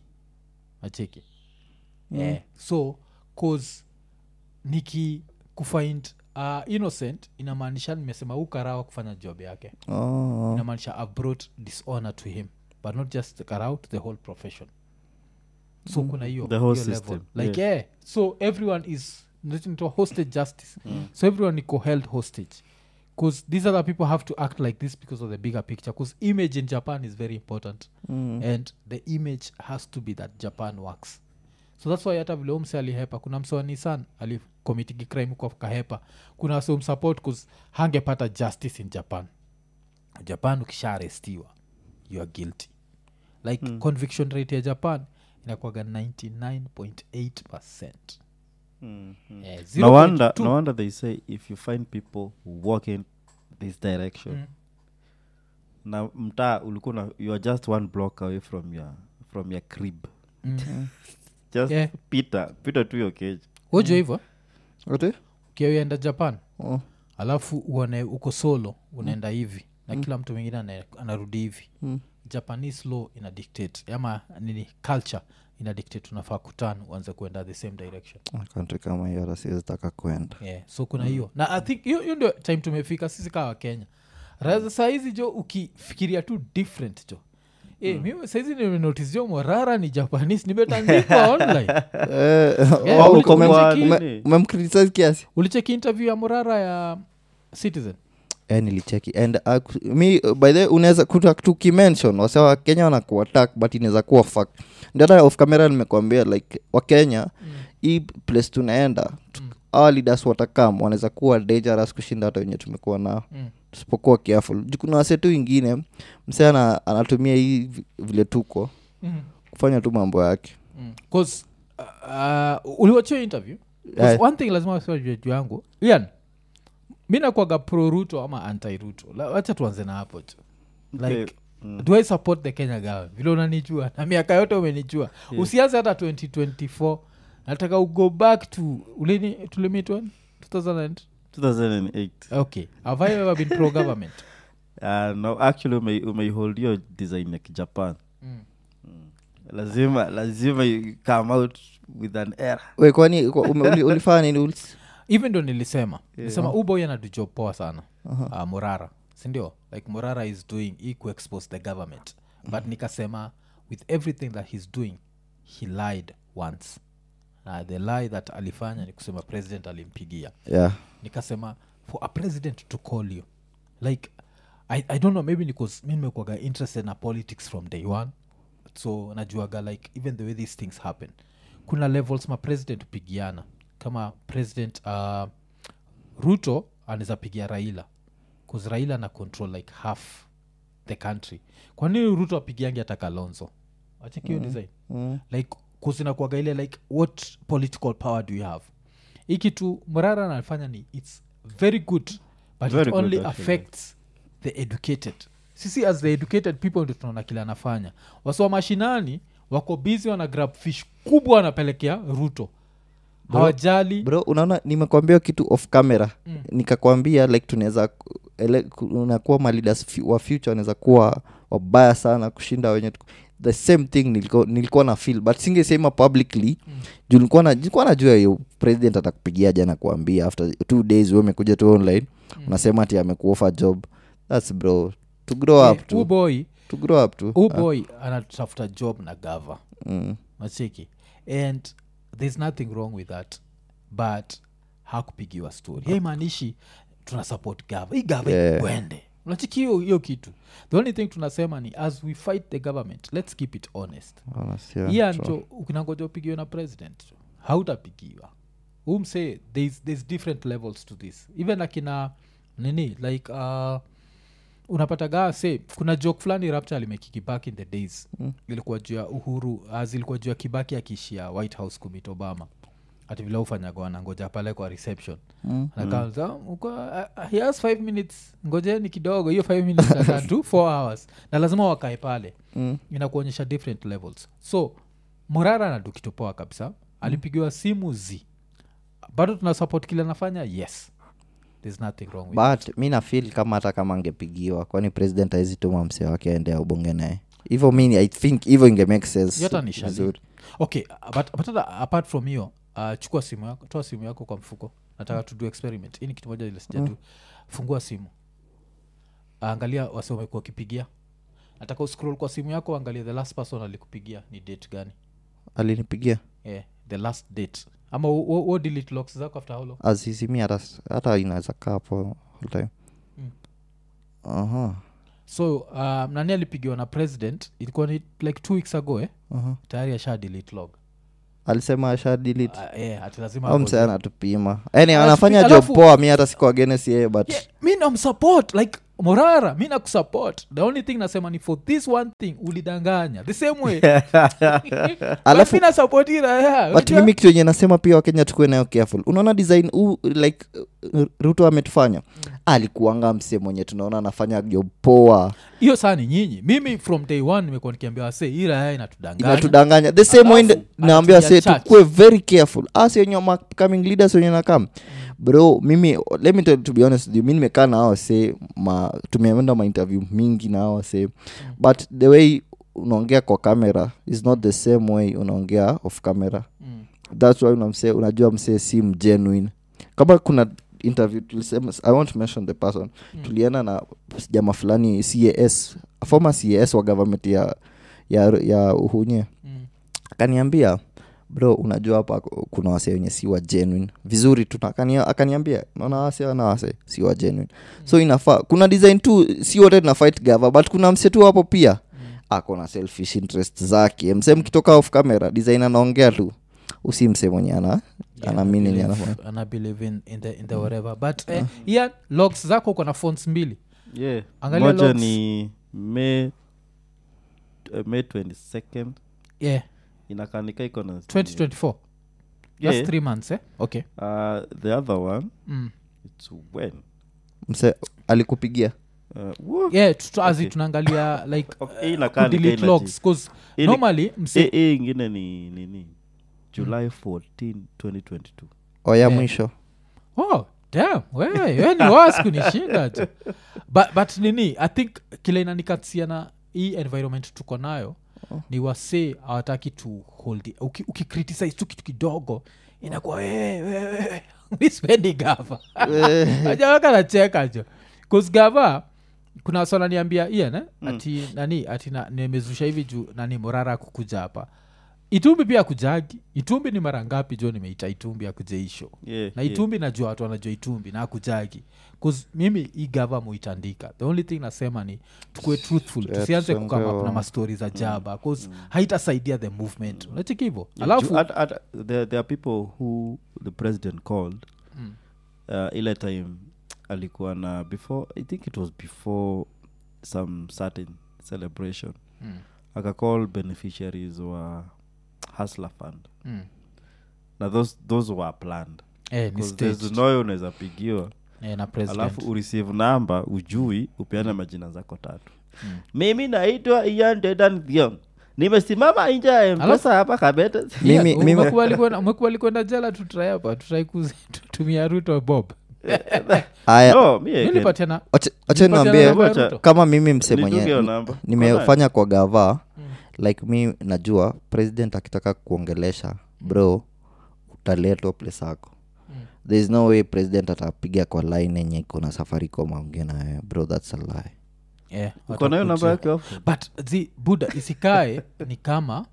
acheki yeah. so cause niki kufind uh, innocent inamaanisha nimesema huu karao kufanya job yake oh. inamaanisha i brought dishonor to him but not just the karao to the whole profession so kuna hiyo The whole hiyo level. system, like yeah. so everyone is into hostage justice so everyone iko held hostage because these other people have to act like this because of the bigger picture because image in japan is very important and the image has to be that japan works so thats why hata vile umse alihepa kuna mse wa nisan alicomitigi crime kwa kahepa kuna wase umsupport bcause hangepata justice in japan japan ukishaarestiwa you are guilty like conviction rate ya japan inakwaga 99.8 percent Eh, no wonder 0.2 no wonder they say if you find people who walk in this direction Mm. na mtaa ulikuwa na- you are just one block away from your from your crib Mm. just Yeah. pita pita tu your cage wojo hivo Ati? ukienda japan Oh. alafu uone uko solo unaenda hivi na kila mtu mwingine ana- anarudi hivi Mm. japanese law ina dictate ama nini culture ina dictate unafaa kutan uanze kuenda the same direction country kama hiyo hata siwezitaka kwenda yeah. so kuna hiyo na i think hiyo hiyo ndio time tumefika sisi kawa kenya Ra- saa hizi jo ukifikiria tu different jo E, mimi saizi nimenotice jo morara ni japanese nimetandikwa online Yeah, Oh, uli- ume- ulicheki- ume- umemcriticize kiasi ulicheki interview ya morara ya citizen eh, nilicheki and uh, ku- mi uh, by the way, unaweza kuta tukimention wase wa kenya wanakuwa attack but inaweza kuwa fact ndio hata off camera nimekwambia like wakenya hii place tunaenda tu- hawa leaders watakam wanaweza kuwa dangerous kushinda hata wenye tumekuwa nao Mm. tusipokuwa careful Ju kuna wase tu wingine msee ana- anatumia hii vi- vile tuko mm. kufanya tu mambo yake Mm. 'Cause, uh, uh, uliwachia interview 'Cause Yeah. one thing lazima wasiwajue juu yangu ian mi nakwaga pro ruto ama anti ruto La- wacha tuanze na hapo tu like Okay. Mm. do i support the kenya government vile unanijua na miaka yote umenijua Yeah. usianze hata 2024 nataka ugo back to ulini tulimitwa 2000 2008 okay have i ever been pro government uh, no actually ume, umeihold hiyo design ya kijapan Mm. lazima lazima you come out with an error we kwani kwa- ume- uli- ulifanya nini ulis even ndo nilisema nilisema uboy anatujob poa sana uh, morara sindio like morara is doing he kuexpose the government but nikasema with everything that he's doing he lied once na the lie that alifanya ni kusema president alimpigia yeah nikasema for a president to call you like i, I don't know maybe because mi nimekuaga interested na politics from day one so najuaga like even the way these things happen kuna levels ma president hupigiana kama president uh, ruto anaweza pigia raila bcause raila na control like half the country kwa nini ruto apigiangi hata kalonzo achekio mm. design mm. like kusinakuaga ile like what political power do you have hii kitu mrara anafanya ni its very good but Very it good, only actually. affects the educated sisi as the educated people ndio tunaona kile anafanya wasiwa mashinani wako busy wana grab fish kubwa wanapelekea ruto hawajali bro unaona nimekwambia kitu off camera mm. nikakwambia like tunaweza ku- ele- ku- unakuwa malidas wa future wanaweza kuwa wabaya sana kushinda wenye tuko- the same thing nilikuwa, nilikuwa na feel but singesema publicly mm. juu nilikuwa na- nilikuwa najua hiyo president atakupigia jana kuambia after two days we umekuja tu online mm. unasema ati amekuofa job thats bro to grow up huu to, boy to grow up to huu boy anatafuta job na gava mm. macheki and there's nothing wrong with that but hakupigiwa story haimaanishi tuna support gava hii gava Yeah. ikwende unachiki hiyo hiyo kitu the only thing tunasema ni as we fight the government let's keep it honest Honest, yeah, yeah, true. njo ukinangoja upigiwe na president jo, hautapigiwa umse there's, there's different levels to this even akina nini like uh, unapata gaa se kuna joke fulani rapture alimekiki back in the days mm. ilikuwa juu ya uhuru as ilikuwa juu ya kibaki akiishia white house kumit obama ati vile ufanyaga wanangoja pale kwa reception Mm. Anakaa, "Uko, uh, he has five minutes ngojeni kidogo hiyo five minutes itakaa tu four hours na lazima wakae pale Mm. inakuonyesha different levels so morara anadu kitu poa kabisa alipigiwa simu z bado tuna support kile anafanya yes there's nothing wrong with but mi nafil kama hata kama angepigiwa kwani president awezi tuma msee wake aende ubonge naye hivyo mi i think hivyo inge make sense Yote ni shali. vizuri. okay but, but hata apart from hiyo uh, chukua simu yako toa simu yako kwa mfuko nataka tudu experiment hii ni kitu moja ile sijatu fungua simu angalia wase wamekuwa wakipigia nataka uscroll kwa simu yako angalia the last person alikupigia ni date gani alinipigia yeah, the last date ama wo- wo wo delete locks zako after how long azizimi hata hata inaweza kaa hapo all time Mm. aha so um, nani alipigiwa na president ilikuwa ni like two weeks ago eh? aha tayari asha delete log alisema asha delete uh, yeah, ati lazima au ago- msee anatupima yani Alafu- anafanya job alafu- poa mi hata siku agenes yeye but yeah, mi namsupport like morara mi nakusupport the only thing nasema ni for this one thing ulidanganya the same way Alafu- mi nasupport hii raya but unajua? mimi kitu yenye nasema pia wakenya tukuwe nayo careful unaona design u, like uh, ruto ametufanya alikuanga mse mwenye tunaona anafanya job poa hiyo saa ni nyinyi mimi from day one nimekuwa nikiambia wase hii raya inatudanganya inatudanganya the same way Alafu, naambia anatumia se church. tukuwe very careful as wenye ma- coming leaders wenye nakam bro mimi let me tell you, to be honest with you, mi nimekaa na hao se ma tumeenda mainterview mingi na hao se but the way unaongea kwa camera is not the same way unaongea off camera Mm. thats why unamse unajua msee si mgenuine kama kuna interview tulisema i won't mention the person Mm. tulienda na jama fulani cas former cas wa government ya ya, ya uhunye Mm. akaniambia bro unajua hapa kuna wase wenye si wa genuine vizuri tu akania- akaniambia naona wase wana wase si wa genuine so inafaa kuna design tu si wote tuna fight gava but kuna mse tu hapo pia ako na selfish interest zake mse mkitoka off camera design anaongea tu usi mse mwenye ana Yeah, ana meaning believe- anafanya. ana believe in, in the, in the whatever but eh, yeah, logs zako uko na phones mbili yeah. Angalia moja logs. ni may uh, may 22nd yeah inakanika iko na 2024 Yeah. that's three months eh? okay uh, the other one mm. it's when mse alikupigia uh, wo- yeah tutu- as in Okay. tunaangalia like Okay, hii inakaa ni delete Kenya logs G. cause Hii ni- normally hii mse hii ingine ni nini july 14 2022 oya Yeah. mwisho oh damn wewe we ni was kunishinda tu but, but nini i think kile inanikatsia na hii environment tuko nayo ni wasee hawataki tu hold it. Uki, ukicriticize tu kitu kidogo inakuwa wewe wewe mispendi gava ajawaka nacheka jo bcause gava kuna wasona niambia ian eh? ati nani ati na, nimezusha hivi juu nani morara kukuja hapa itumbi pia kujagi itumbi ni mara ngapi jo nimeita itumbi akujeisho yeah, na yeah. itumbi najua watu wanajua itumbi na akujagi bcause mimi hii gava muitandika the only thing nasema ni tukue truthful Yeah, tusianze tusonge kukama wa- na mastori za jaba bcause haitasaidia the movement unachiki hivo Yeah, alafu ju- at- at- there, there are people who the president called Mm. uh, ile time alikuwa na before i think it was before some certain celebration Mm. akacall beneficiaries wa hasla fund Mm. na those, those were planned Eh, ni 'Cause there's staged. no way unaweza pigiwa Eh, na president alafu ureceive namba ujui upeane majina zako tatu Mm. mimi naitwa ian dedan thiong nimesimama nje ya mpesa Alafu- hapa kabete Yeah, Mimi- mimi- umekubali kwenda- umekubali kwenda jela tutrai hapa tutrai kuzi- tutumia ruto bob aya no, mi again. nilipatia na acha nilipatia niambie namba ya Wacha- Ruto. kama mimi mse Nilidunga mwenye hiyo namba. nimefanya kwa gava Mm. like mi najua president akitaka kuongelesha bro utaletwa place ako Mm. there is no way president atapiga kwa line yenye iko na safaricom aongee naye bro thats a lie Yeah, uko nayo namba watakuja. yake hapo? but zi buda isikae ni kama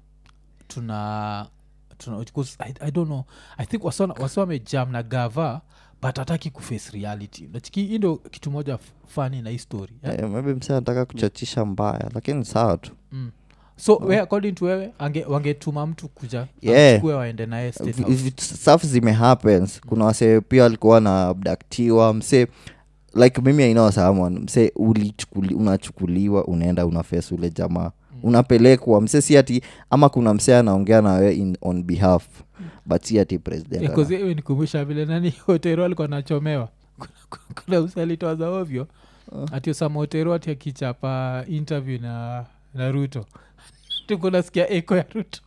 tuna tuna because I, i don't know i think wasi wamejam na gava but hataki kuface reality nachiki hii ndo kitu moja f- fani na hii story yeah? Eh, maybe mse anataka kuchachisha mbaya lakini sawa tu mm. so we, according to wewe ange, wangetuma mtu kuja Yeah. amchukue waende naye State V- House. v- stuff zimehappens kuna wase pia walikuwa na abdaktiwa mse like mimi I know someone mse ulichukuli, unachukuliwa unaenda unafes ule jamaa unapelekwa mse si ati ama kuna mse anaongea nawe in on behalf but si ati president Yeah, ana- 'cause hiyo nikumbusha vile nani otero alikuwa nachomewa Kuna- kuna usalitoa za ovyo ati osama otero ati akichapa interview na na ruto tukunasikia eko ya ruto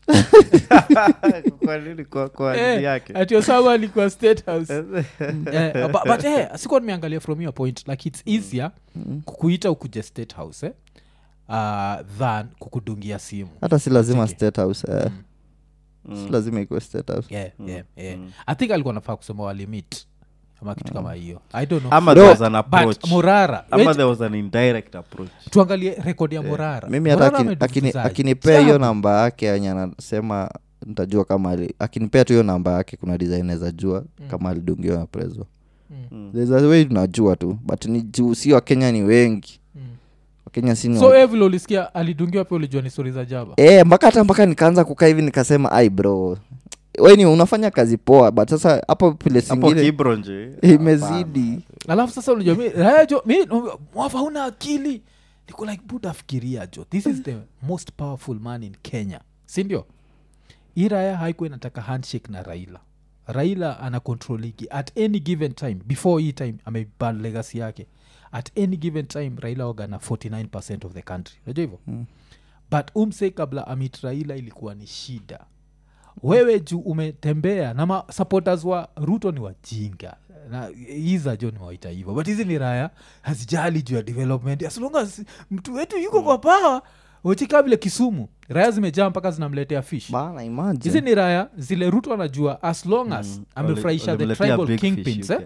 Kwa nini? Kwa- kwa Eh, nini yake ati osama alikuwa state house Eh, but, but eh, sikuwa nimeangalia from your point like its easier kukuita ukuje state house eh? uh, than kukudungia simu hata si lazima Cheki. state house eh. Mm. si lazima ikuwe state house yeah, yeah, yeah. i think alikuwa nafaa kusema walimit ama kitu kama hiyo i don't know ama Bro, there was an approach but morara ama wait, there was an indirect approach tuangalie rekodi ya morara mimi hata Morara akini- ametufunzaje? akini- akinipea hiyo Ajabu. namba yake yenye anasema ntajua kama ali, akinipea tu hiyo namba yake kuna design za jua kama alidungiwa na prezo Mm. There's a way tunajua tu but ni juu si wakenya ni wengi Mm. wakenya si ni so wa- eh, vile ulisikia alidungiwa pia ulijua ni stori za jaba Eh, mpaka hata mpaka nikaanza kukaa hivi nikasema ai bro weni unafanya kazi poa but sasa hapo pile hapo singine kibronje imezidi alafu sasa unajua mi raya jo mi mwafa huna akili niko like buda fikiria jo this is the most powerful man in kenya sindio hii raya haikuwa inataka handshake na raila raila ana control ligi at any given time before hii time ameban legacy yake at any given time raila waga na 49 of the country unajua hivyo mm. but umse kabla amit raila ilikuwa ni shida wewe juu umetembea na ma supporters wa ruto ni wajinga na iza jo niwaita hivyo but hizi ni raya hazijali juu ya development as long as mtu wetu yuko kwa pawa wechika vile kisumu raya zimejaa mpaka zinamletea fish bana hizi imagine ni raya zile ruto anajua as long as amefurahisha the tribal kingpins eh,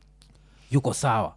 yuko sawa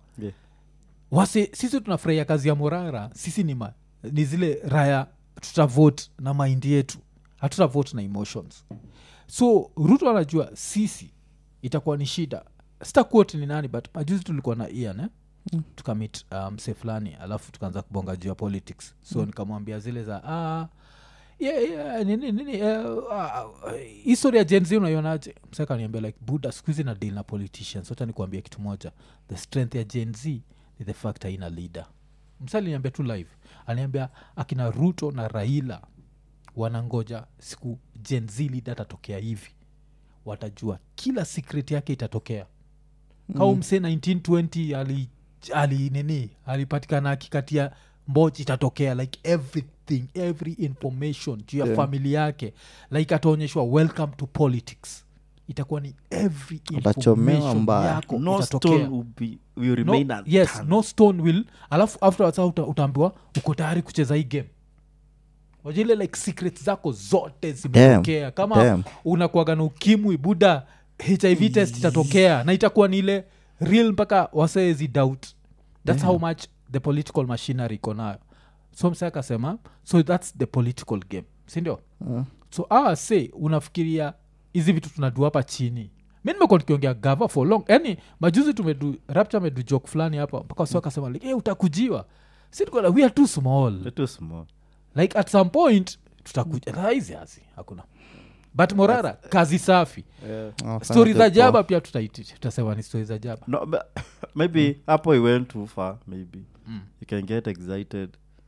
wase sisi tunafurahia kazi ya morara sisi ni, ma, ni zile raya tutavote na maindi yetu hatutavote na emotions so ruto anajua sisi itakuwa ni shida sitakuot ni nani but majuzi tulikuwa na ian eh? mm. tukamit mse um, fulani alafu tukaanza kubonga juu ya politics so mm. nikamwambia zile za ah, yeah, yeah, nini nini uh, uh, history ya jenzi unaionaje msekaniambia like buda skuhizi na deal na politicians hata nikuambia kitu moja the strength ya gen z ni the fact haina leader msa aliniambia tu live aliniambia akina ruto na raila wanangoja siku gen z leader atatokea hivi watajua kila secret yake itatokea kau mse 1920 ali, ali nini alipatikana akikatia mbochi itatokea like everything every information juu ya Yeah. famili yake like ataonyeshwa welcome to politics itakuwa ni every Atachomewa information mbaya. yako no itatokea stone will, be, will remain no, unturned. yes no stone will alafu afterwards sasa uta, utaambiwa uko tayari kucheza hii game wajile like secret zako zote zimetokea kama Damn. unakuaga na ukimwi buda hiv test itatokea na itakuwa ni ile real mpaka waseezi doubt thats how much the political machinery iko nayo so mse akasema so thats the political game sindio Uh. so awa say unafikiria hizi vitu tunadu hapa chini mi nimekuwa tukiongea gava for long yani majuzi tumedu rapture amedu joke fulani hapa mpaka wasi akasema like, hey, utakujiwa si tuko like, we are too small They're too small like at some point tutakuja rahisi hasi hakuna but morara kazi safi Oh, stori sana za tu jaba pia tutaiti tutasema ni stori za jaba no but maybe hapo he went too far maybe you can get excited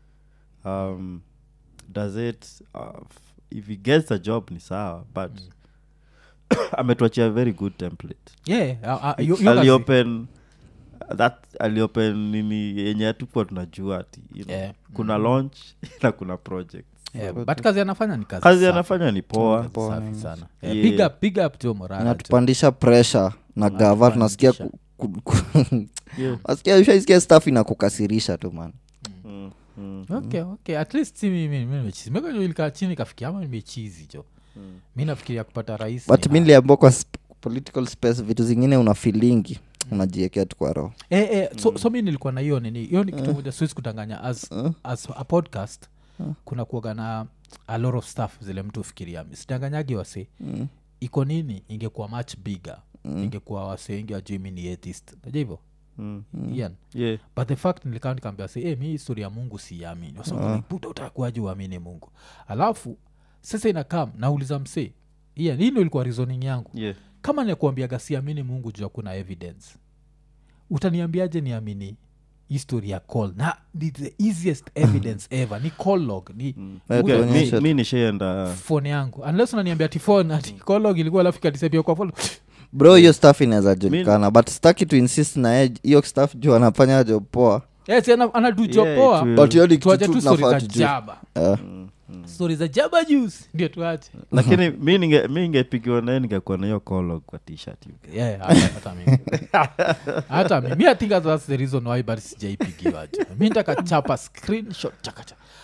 um does it uh, f- if he gets a job ni sawa but ametuachia very good template yeah, uh, uh, yo- yo kazi- aliopen that aliopen nini yenye hatukuwa tunajua ati you know, Yeah. kuna launch na kuna project yeah, but kazi anafanya ni kazi kazi safi. anafanya ni poa Poa, safi mm. sana yeah. Yeah. big up, big up to morara inatupandisha pressure na gava tunasikia ku- ku- ku- Yeah. Wasikia- ushaisikia staff inakukasirisha tu man Mm, mm. okay okay at least si mimi mimi nimechizi mekalikaa chini kafikia ama nimechizi jo mi nafikiria kupata rais but ni mi hard. niliambua kwa sp- political space vitu zingine una filingi unajiekea tu kwa roho eh, eh, so, so mi nilikuwa na hiyo nini hiyo ni kitu moja siwezi kudanganya as, as a podcast kuna kuaga na a lot of stuff zile mtu ufikiria sidanganyagi wase Mm. iko nini ingekuwa much bigger ingekuwa wase wengi wajui mi ni atheist najua hivyo Mm. Ian. Yeah. but the fact nilikaa nikaambia se hey, mi histori ya mungu siamini wasabuda utakuaji uamini mungu alafu sasa inakam nauliza msee Ian, hii ndo ilikuwa reasoning yangu Yeah. kama nakuambiaga siamini mungu juu hakuna evidence utaniambiaje niamini history ya call na ni the easiest evidence ever ni call log ni Okay, Ule- mi, Tuonyeshe mi nishaenda phone yangu unless unaniambia ati phone ati call log ilikuwa alafu ikatisapia kwa phone bro hiyo staff inaweza julikana but staki to insist na yeye hiyo staff juu anafanya job poa yes ana, ana do job Yeah, poa it will- but hiyo ni kitu tuache tu stori tunafaa za tujue. jaba Eh, stori za jaba juice ndio tuache lakini mi ninge- mi ningepigiwa naye ningekuwa na hiyo kolog kwa tshirt hivi. Yeah, hata hata mimi hata mimi i think that's the reason why but sijaipigiwa tu mi ntakachapa screenshot chakacha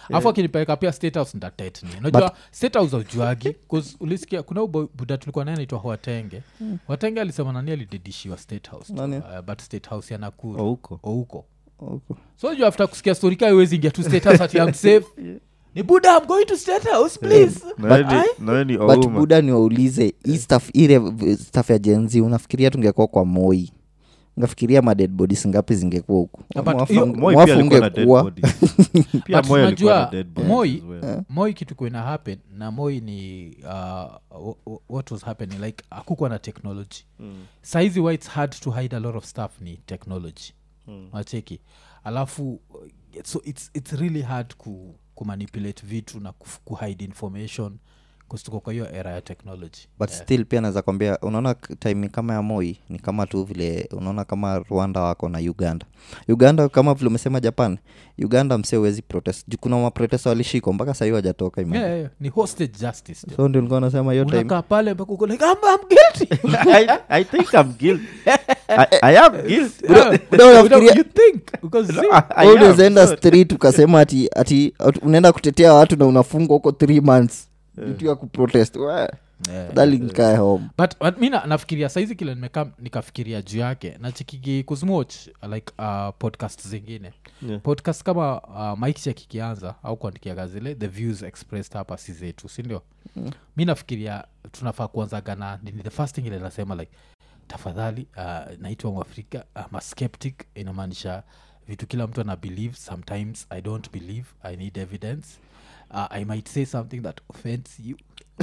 afu akinipeleka pia state house ndatetni unajua state house aujuagi bcause ulisikia kuna ubo- buda tulikuwa naye naitwa watenge watenge alisema nani alidedishiwa state house tu, Nani? uh, but state house ya nakuru Oh, huko ouko Okay. so ju after kusikia story kaa iwezi ingia tu state house ati I'm safe ni buda i'm going to state house please naweni but buda niwaulize hii staff ile v- staff ya jenzi unafikiria tungekuwa kwa moi ungafikiria maded bodies ngapi zingekuwa huku Yeah, but Mwafu- hiyo- Moi mwafu pia alikuwa na dead ungekuwa bodies. Pia But Moi alikuwa na unajua, dead bodies moi as well. moi kitu kuina happen na moi ni uh, wh- wh- what was happening like akukwa na technology mm. saizi why its hard to hide a lot of stuff ni technology mm. wacheki alafu uh, so it's, it's really hard ku, kumanipulate vitu na kuf- kuhide information kustuko kwa hiyo era ya technology but still pia naweza kwambia unaona k- time kama ya moi ni kama tu vile unaona kama rwanda wako na uganda uganda kama vile umesema japan uganda msee uwezi protest juu kuna maprotesta walishikwa mpaka sahii wajatoka yeah, yeah, yeah. ni hostage justice jo. so ndio nilikuwa nasema hiyo time unakaa pale mpaka uko like I'm, I'm guilty I, I think I'm guilty. I, I am guilty. Yeah. Buda unafikiria- You think because see, I, I Wewe am. unaweza enda street ukasema ati ati ati unaenda kutetea watu na unafungwa huko three months vitu ya kuprotest We, Yeah. afadhali nikae home but, but mi na- nafikiria saizi kile nimeka nikafikiria juu yake nachikigi kuzimoch like uh, podcast zingine Yeah. podcast kama uh, mike kikianza au kuandikiaga zile the views expressed hapa si zetu sindio mm. mi nafikiria tunafaa kuanzaga na nini the first thing ile nasema like tafadhali uh, naitwa mwafrika I'm a skeptic inamaanisha vitu kila mtu ana believe sometimes i don't believe i need evidence uh, i might say something that offends you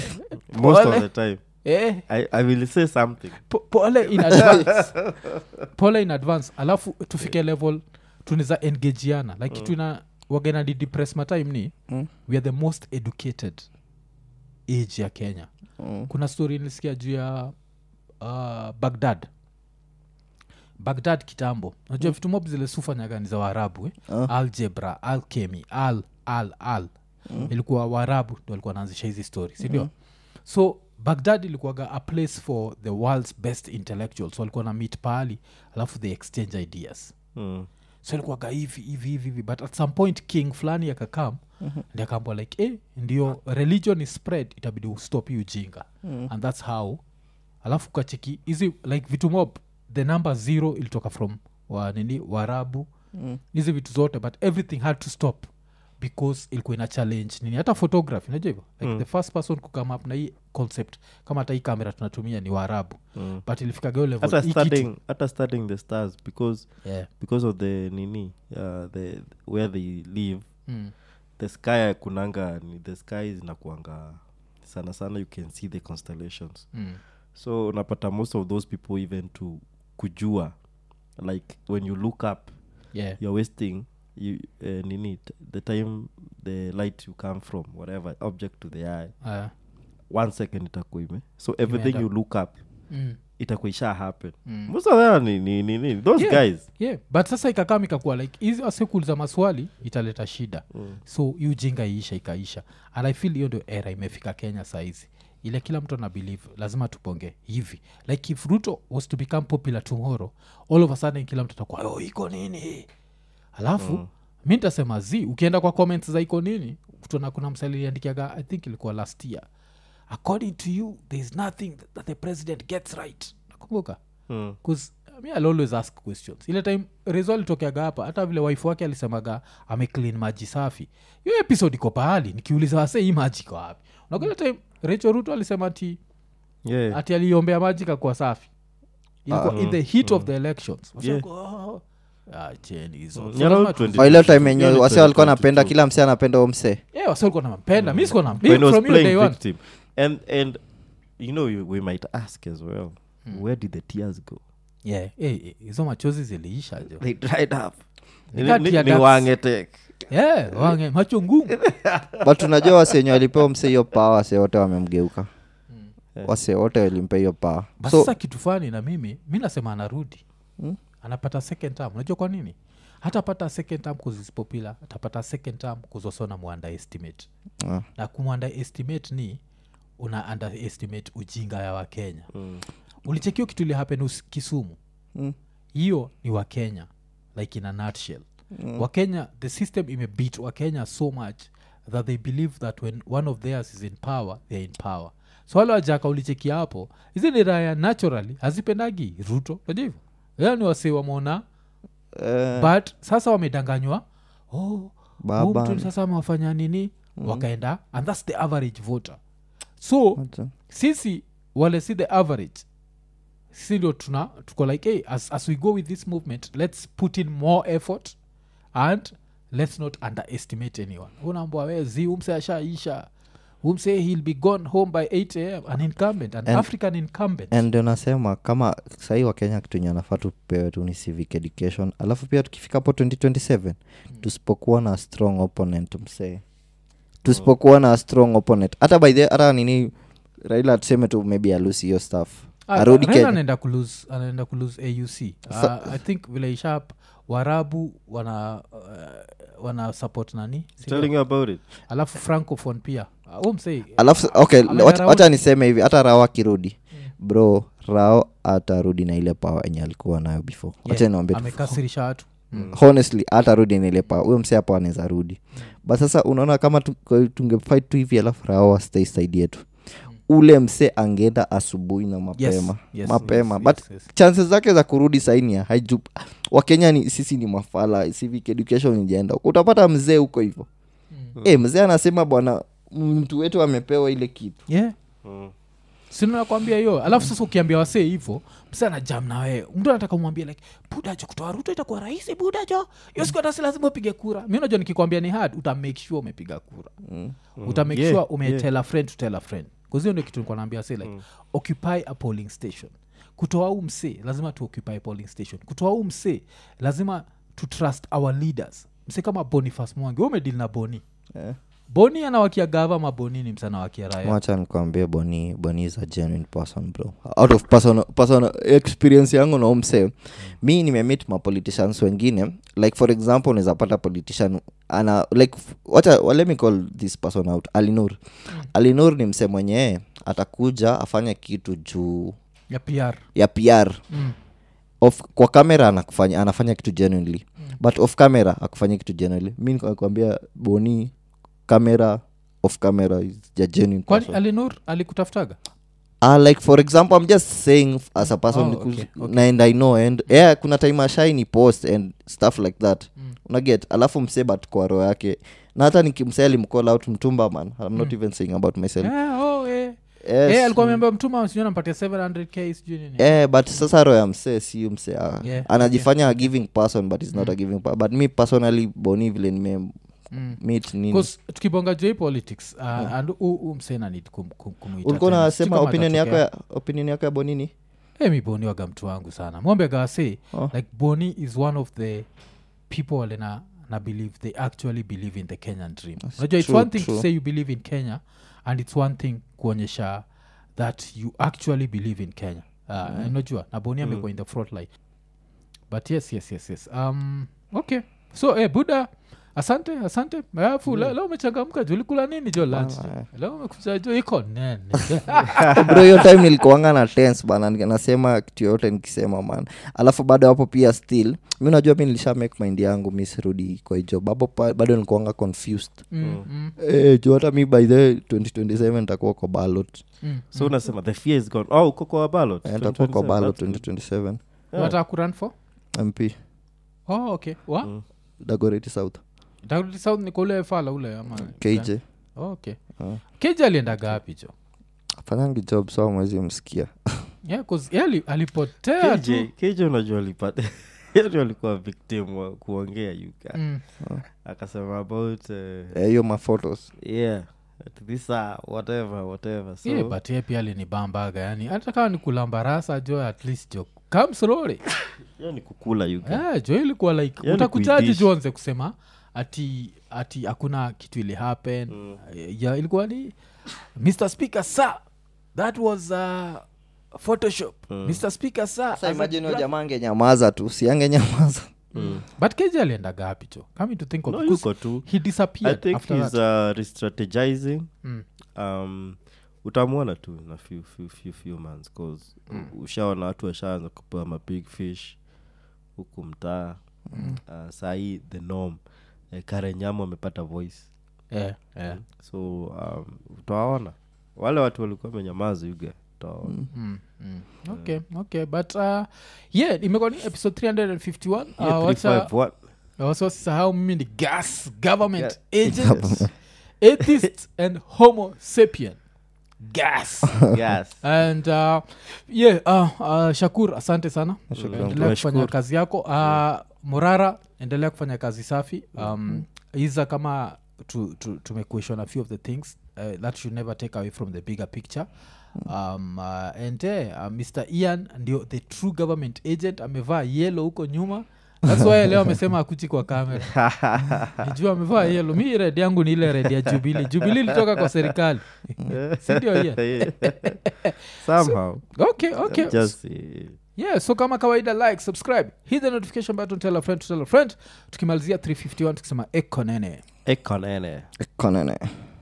Most of Pole. the time. eh, I, I will say something. po- pole in advance pole in advance alafu tufike level tunaweza engagiana like kitu ina wagena di depress matime ni Mm. we are the most educated age ya kenya Mm. kuna story nilisikia juu ya uh, bagdad bagdad kitambo najua vitu mob zile sufanyaga ni za waarabu eh? Ah. algebra alchemy al al al ilikuwa waarabu ndo walikuwa naanzisha hizi story sindio so bagdad ilikuwaga a place for the world's best intellectuals walikuwa na meet pahali alafu they exchange ideas Mm. so ilikuwaga hivi hivi hivi hivi but at some point king fulani akakam mm-hmm. ndi akaambwa like eh, ndio religion is spread itabidi ustop hii ujinga mm. and thats how alafu kacheki hizi like vitu mob the number zero ilitoka from wa nini warabu hizi vitu zote but everything had to stop because ilikuwa ina challenge nini hata photography unajua hivyo like mm. the first person kukame up na hii concept kama hata hii kamera tunatumia ni waarabu mm. but ilifika geo level hata hii kitu- studying hata studying the stars because yeah. because of the nini uh, the where they live mm. the sky kunanga ni the sky zinakuanga sana sana you can see the constellations Mm. so unapata most of those people even to kujua like when you look up yeah you're wasting you uh, nini t- the time the light you come from whatever object to the eye uh, one second itakuwa ime so everything Imeenda. you look up mm. itakuwa isha happen Mm. most of them ni, ni, ni, ni those Yeah. guys yeah but sasa ikakam ikakuwa like hizi wasekuuliza maswali italeta shida mm. so hii ujinga iisha ikaisha and i feel hiyo ndio era imefika kenya saizi ile kila mtu ana believe lazima tuponge hivi like if ruto was to become popular tomorrow all of a sudden kila mtu atakuwa oh, iko nini alafu mm. mi ntasema z ukienda kwa comments za iko nini tuna kuna msaliliandikiaga i think ilikuwa last year according to you there is nothing that the president gets right nakumbuka mm. bcause mi I'll always ask questions ile time rezo alitokeaga hapa hata vile wife wake alisemaga ameclean maji safi hiyo episode iko pahali nikiuliza wase hii maji iko wapi unakuile time recho ruto alisema ati yeah ati aliombea maji kakuwa safi ilikuwa in the heat of the elections Wase Yeah. wako, "Oh, ah, cheni hizo Mm. So Yeah, lazima around tu- 20. Oh, ile time yenye Hiyo ni wase walikuwa napenda 2022. kila msee anapenda omse Yeah, wase walikuwa nampenda mi sikuwa when nampenda he was from hiyo day playing one victim and and you know you, we might ask as well where did the tears go Yeah, eh, eh, hizo machozi ziliisha jo they dried up Ni Ni- kati ni- ya ni ducks. wangetek yeah, wange macho ngumu but unajua wase wenye walipewa mse hiyo paa wase wote wamemgeuka wase wote walimpa hiyo paa But so sasa kitu fani na mimi mi nasema anarudi Hmm? anapata second term unajua kwa nini hatapata second term kuzisipopula atapata second term kuzosona muanda estimate ah, na kumwanda estimate ni una underestimate ujinga ya wakenya Mm. ulichekio kitu ili happen us- kisumu mm, hiyo ni wakenya like in a nutshell wakenya the system imebeat wakenya so much that they believe that when one of theirs is in power they're in power so wale wajaka ulichekia hapo hizi ni raya naturally hazipendagi ruto najua hivyo yani wase wamona Eh, but sasa wamedanganywa oh, Baba. huu mtu sasa amewafanya nini wakaenda and thats the average voter so wacha. sisi wale si the average sisi ndio tuna tuko like hey, as, as we go with this movement let's put in more effort and let's not underestimate anyone unaambwa we zi umse ashaisha umse he'll be gone home by 8 am an incumbent an And- african incumbent and ndio nasema kama sahii wakenya kitunye anafaa tupewe tu ni civic education alafu pia tukifika hapo 2027 tusipokuwa na strong opponent msee tusipokuwa na strong opponent hata by the hata nini raila tuseme tu maybe alusi hiyo stuff Ah, arudi Raila kenya anaenda kulose anaenda kulose auc Sa- uh, i think vile ishap warabu wana uh, wana support nani Si telling you about it alafu francophone pia uh, umsei alafu okay Ameenda wacha- round. wacha niseme hivi hata rao akirudi bro rao atarudi na ile pawa enye alikuwa nayo before wacha niwambie tu amekasirisha watu honestly atarudi na ile pawa huyo msee hapo anaweza rudi but sasa unaona kama tu- kwa- tungefight tu hivi alafu rao astay side yetu ule msee angeenda asubuhi na mapema yes, mapema yes, but yes, yes. chances zake za kurudi sainia haiju wakenya ni sisi ni mafala civic education ijaenda utapata mzee huko hivyo Mm. e, mzee anasema bwana mtu wetu amepewa ile kitu yeah sinakwambia hiyo alafu sasa ukiambia wasee hivo msa na jam na wewe mtu anataka umwambia like budajo kutoa ruto itakuwa rahisi budajo hiyo siku hatasi lazima upige kura mi unajua nikikwambia ni hard uta make sure umepiga kura mm. uta make Yeah, sure ume yeah. tell a friend to tell a friend kazio ndio kitu nikuwa naambia say like occupy a polling station kutoa huu msee lazima tu occupy polling station kutoa huu msee lazima to trust our leaders msee kama bonifas mwangi we umedili na boni Eh. boni anawakia gava maboni ni msana wakia raya wacha nikwambie boni boni is a genuine person bro out of personal, personal experience yangu na umse mi nimemit mapoliticians wengine like for example unaweza pata politician ana like f- wacha well, let me call this person out alinur alinur ni mse mwenyewe atakuja afanye kitu juu ya pr ya pr mm. off, kwa kamera anakufanya, anafanya kitu genuinely but off camera akufanya kitu genuinely mi nikakwambia boni camera off camera is a genuine kwani person. alinur alikutafutaga uh, like for example i'm just saying f- as a person Oh, because- okay, okay. na and i know and yeah kuna time ashaini post and stuff like that Mm. unaget alafu msee but kwa roho yake na hata nikimsee alimcall out mtumba man i'm not even saying about myself Eh, oh, eh. yes. Eh, alikuwa memba mtuma sijui nampatia 700k sijui nini Eh, but sasa roho ya msee si msee ah, Yeah, anajifanya a giving person but is not a giving pa- but me personally boni vile nime Mm. meet nini 'Cause tukibonga juu hii politics uh, and u msena need kum, kum, kumuita ulikuwa tena. unasema Sijui kama opinion yako atatokea. ya opinion yako ya bonini Eh, mi boni waga mtu wangu sana mwambe gawase Oh. like boni is one of the people wale na, na believe they actually believe in the kenyan dream unajua it's true, one thing true. to say you believe in kenya and it's one thing kuonyesha that you actually believe in kenya uh, unajua na boni amekuwa in the front line but yes yes yes yes um, okay so eh, buda asante asante alafu leo leo umechangamka juu ulikula nini jo lunch jo? leo umekuja jo iko nene bro hiyo time nilikuanga na tense bana nika- nasema kitu yoyote nikisema man alafu bado hapo pia still mi unajua mi nilisha make mind yangu mi sirudi kwa hiyo job hapo pa- bado nilikuanga confused mm, mm, eh, juu hata mi by the 2027 nitakuwa kwa ballot mm. so unasema the fear is gone oh uko kwa ballot Eh, nitakuwa kwa 2027, ballot that's good. 2027 Yeah. unataka kurun for mp oh, okay wa Mm. dagoreti south Daudi south ni kwa ule fala ule ama kj oh, okay Ah. kj alienda gapi jo afanyangi job so mwezi msikia yeah, 'cause yeye ali- alipotea KJ, tu KJ unajua alipata yani alikuwa victim wa kuongea yuka Mm. akasema about uh, Eh, hiyo maphotos yeah at this uh, whatever whatever so yeah, but ye pia alinibambaga yani hata kama ni kulambarasa jo at least jo kam slowly hiyo ni kukula yuka yeah, jo ilikuwa like Yani utakujaji kuidish. jo anze kusema ati ati hakuna kitu ili happen Mm. ya ilikuwa ni mr speaker sir that was uh, photoshop Mm. mr speaker sir sasa as a imagine huyo gra- jamaa angenyamaza tu siange nyamaza Mm. but keja alienda gapi cho coming to think of no because yuko tu he i disappeared think after he's that uh, restrategizing mm. um, utamwona tu na few, few, few, few months cause u- ushaona watu washaanza kupewa mabig fish huku mtaa mm. uh, sahii the norm uh, karenyamo amepata voice yeah, yeah. so um, utawaona wale watu walikuwa menyamaza yuga utawaona Mm, mm. okay okay but uh, yeah imekuwa ni episode 351 uh, Yeah, wacha 351. wasosahau mimi ni gas government agent atheist and homo sapien gas Yes. and uh, yeah uh, uh, shakur asante sana Shukran. endelea kufanya Tunashukuru. kazi yako uh, morara endelea kufanya kazi safi um, iza kama tu, tu, tumequestion a few of the things uh, that should never take away from the bigger picture um, uh, and eh, uh, mr ian ndio the true government agent amevaa yelo huko nyuma thats why leo amesema akuchi kwa kamera nijua amevaa yelo mi red yangu ni ile red ya jubili jubili ilitoka kwa serikali sindio ian somehow okay okay just uh, yeah so kama kawaida like subscribe hit the notification button tell a friend to tell a friend tukimalizia 351 tukisema ekonene ekonene konene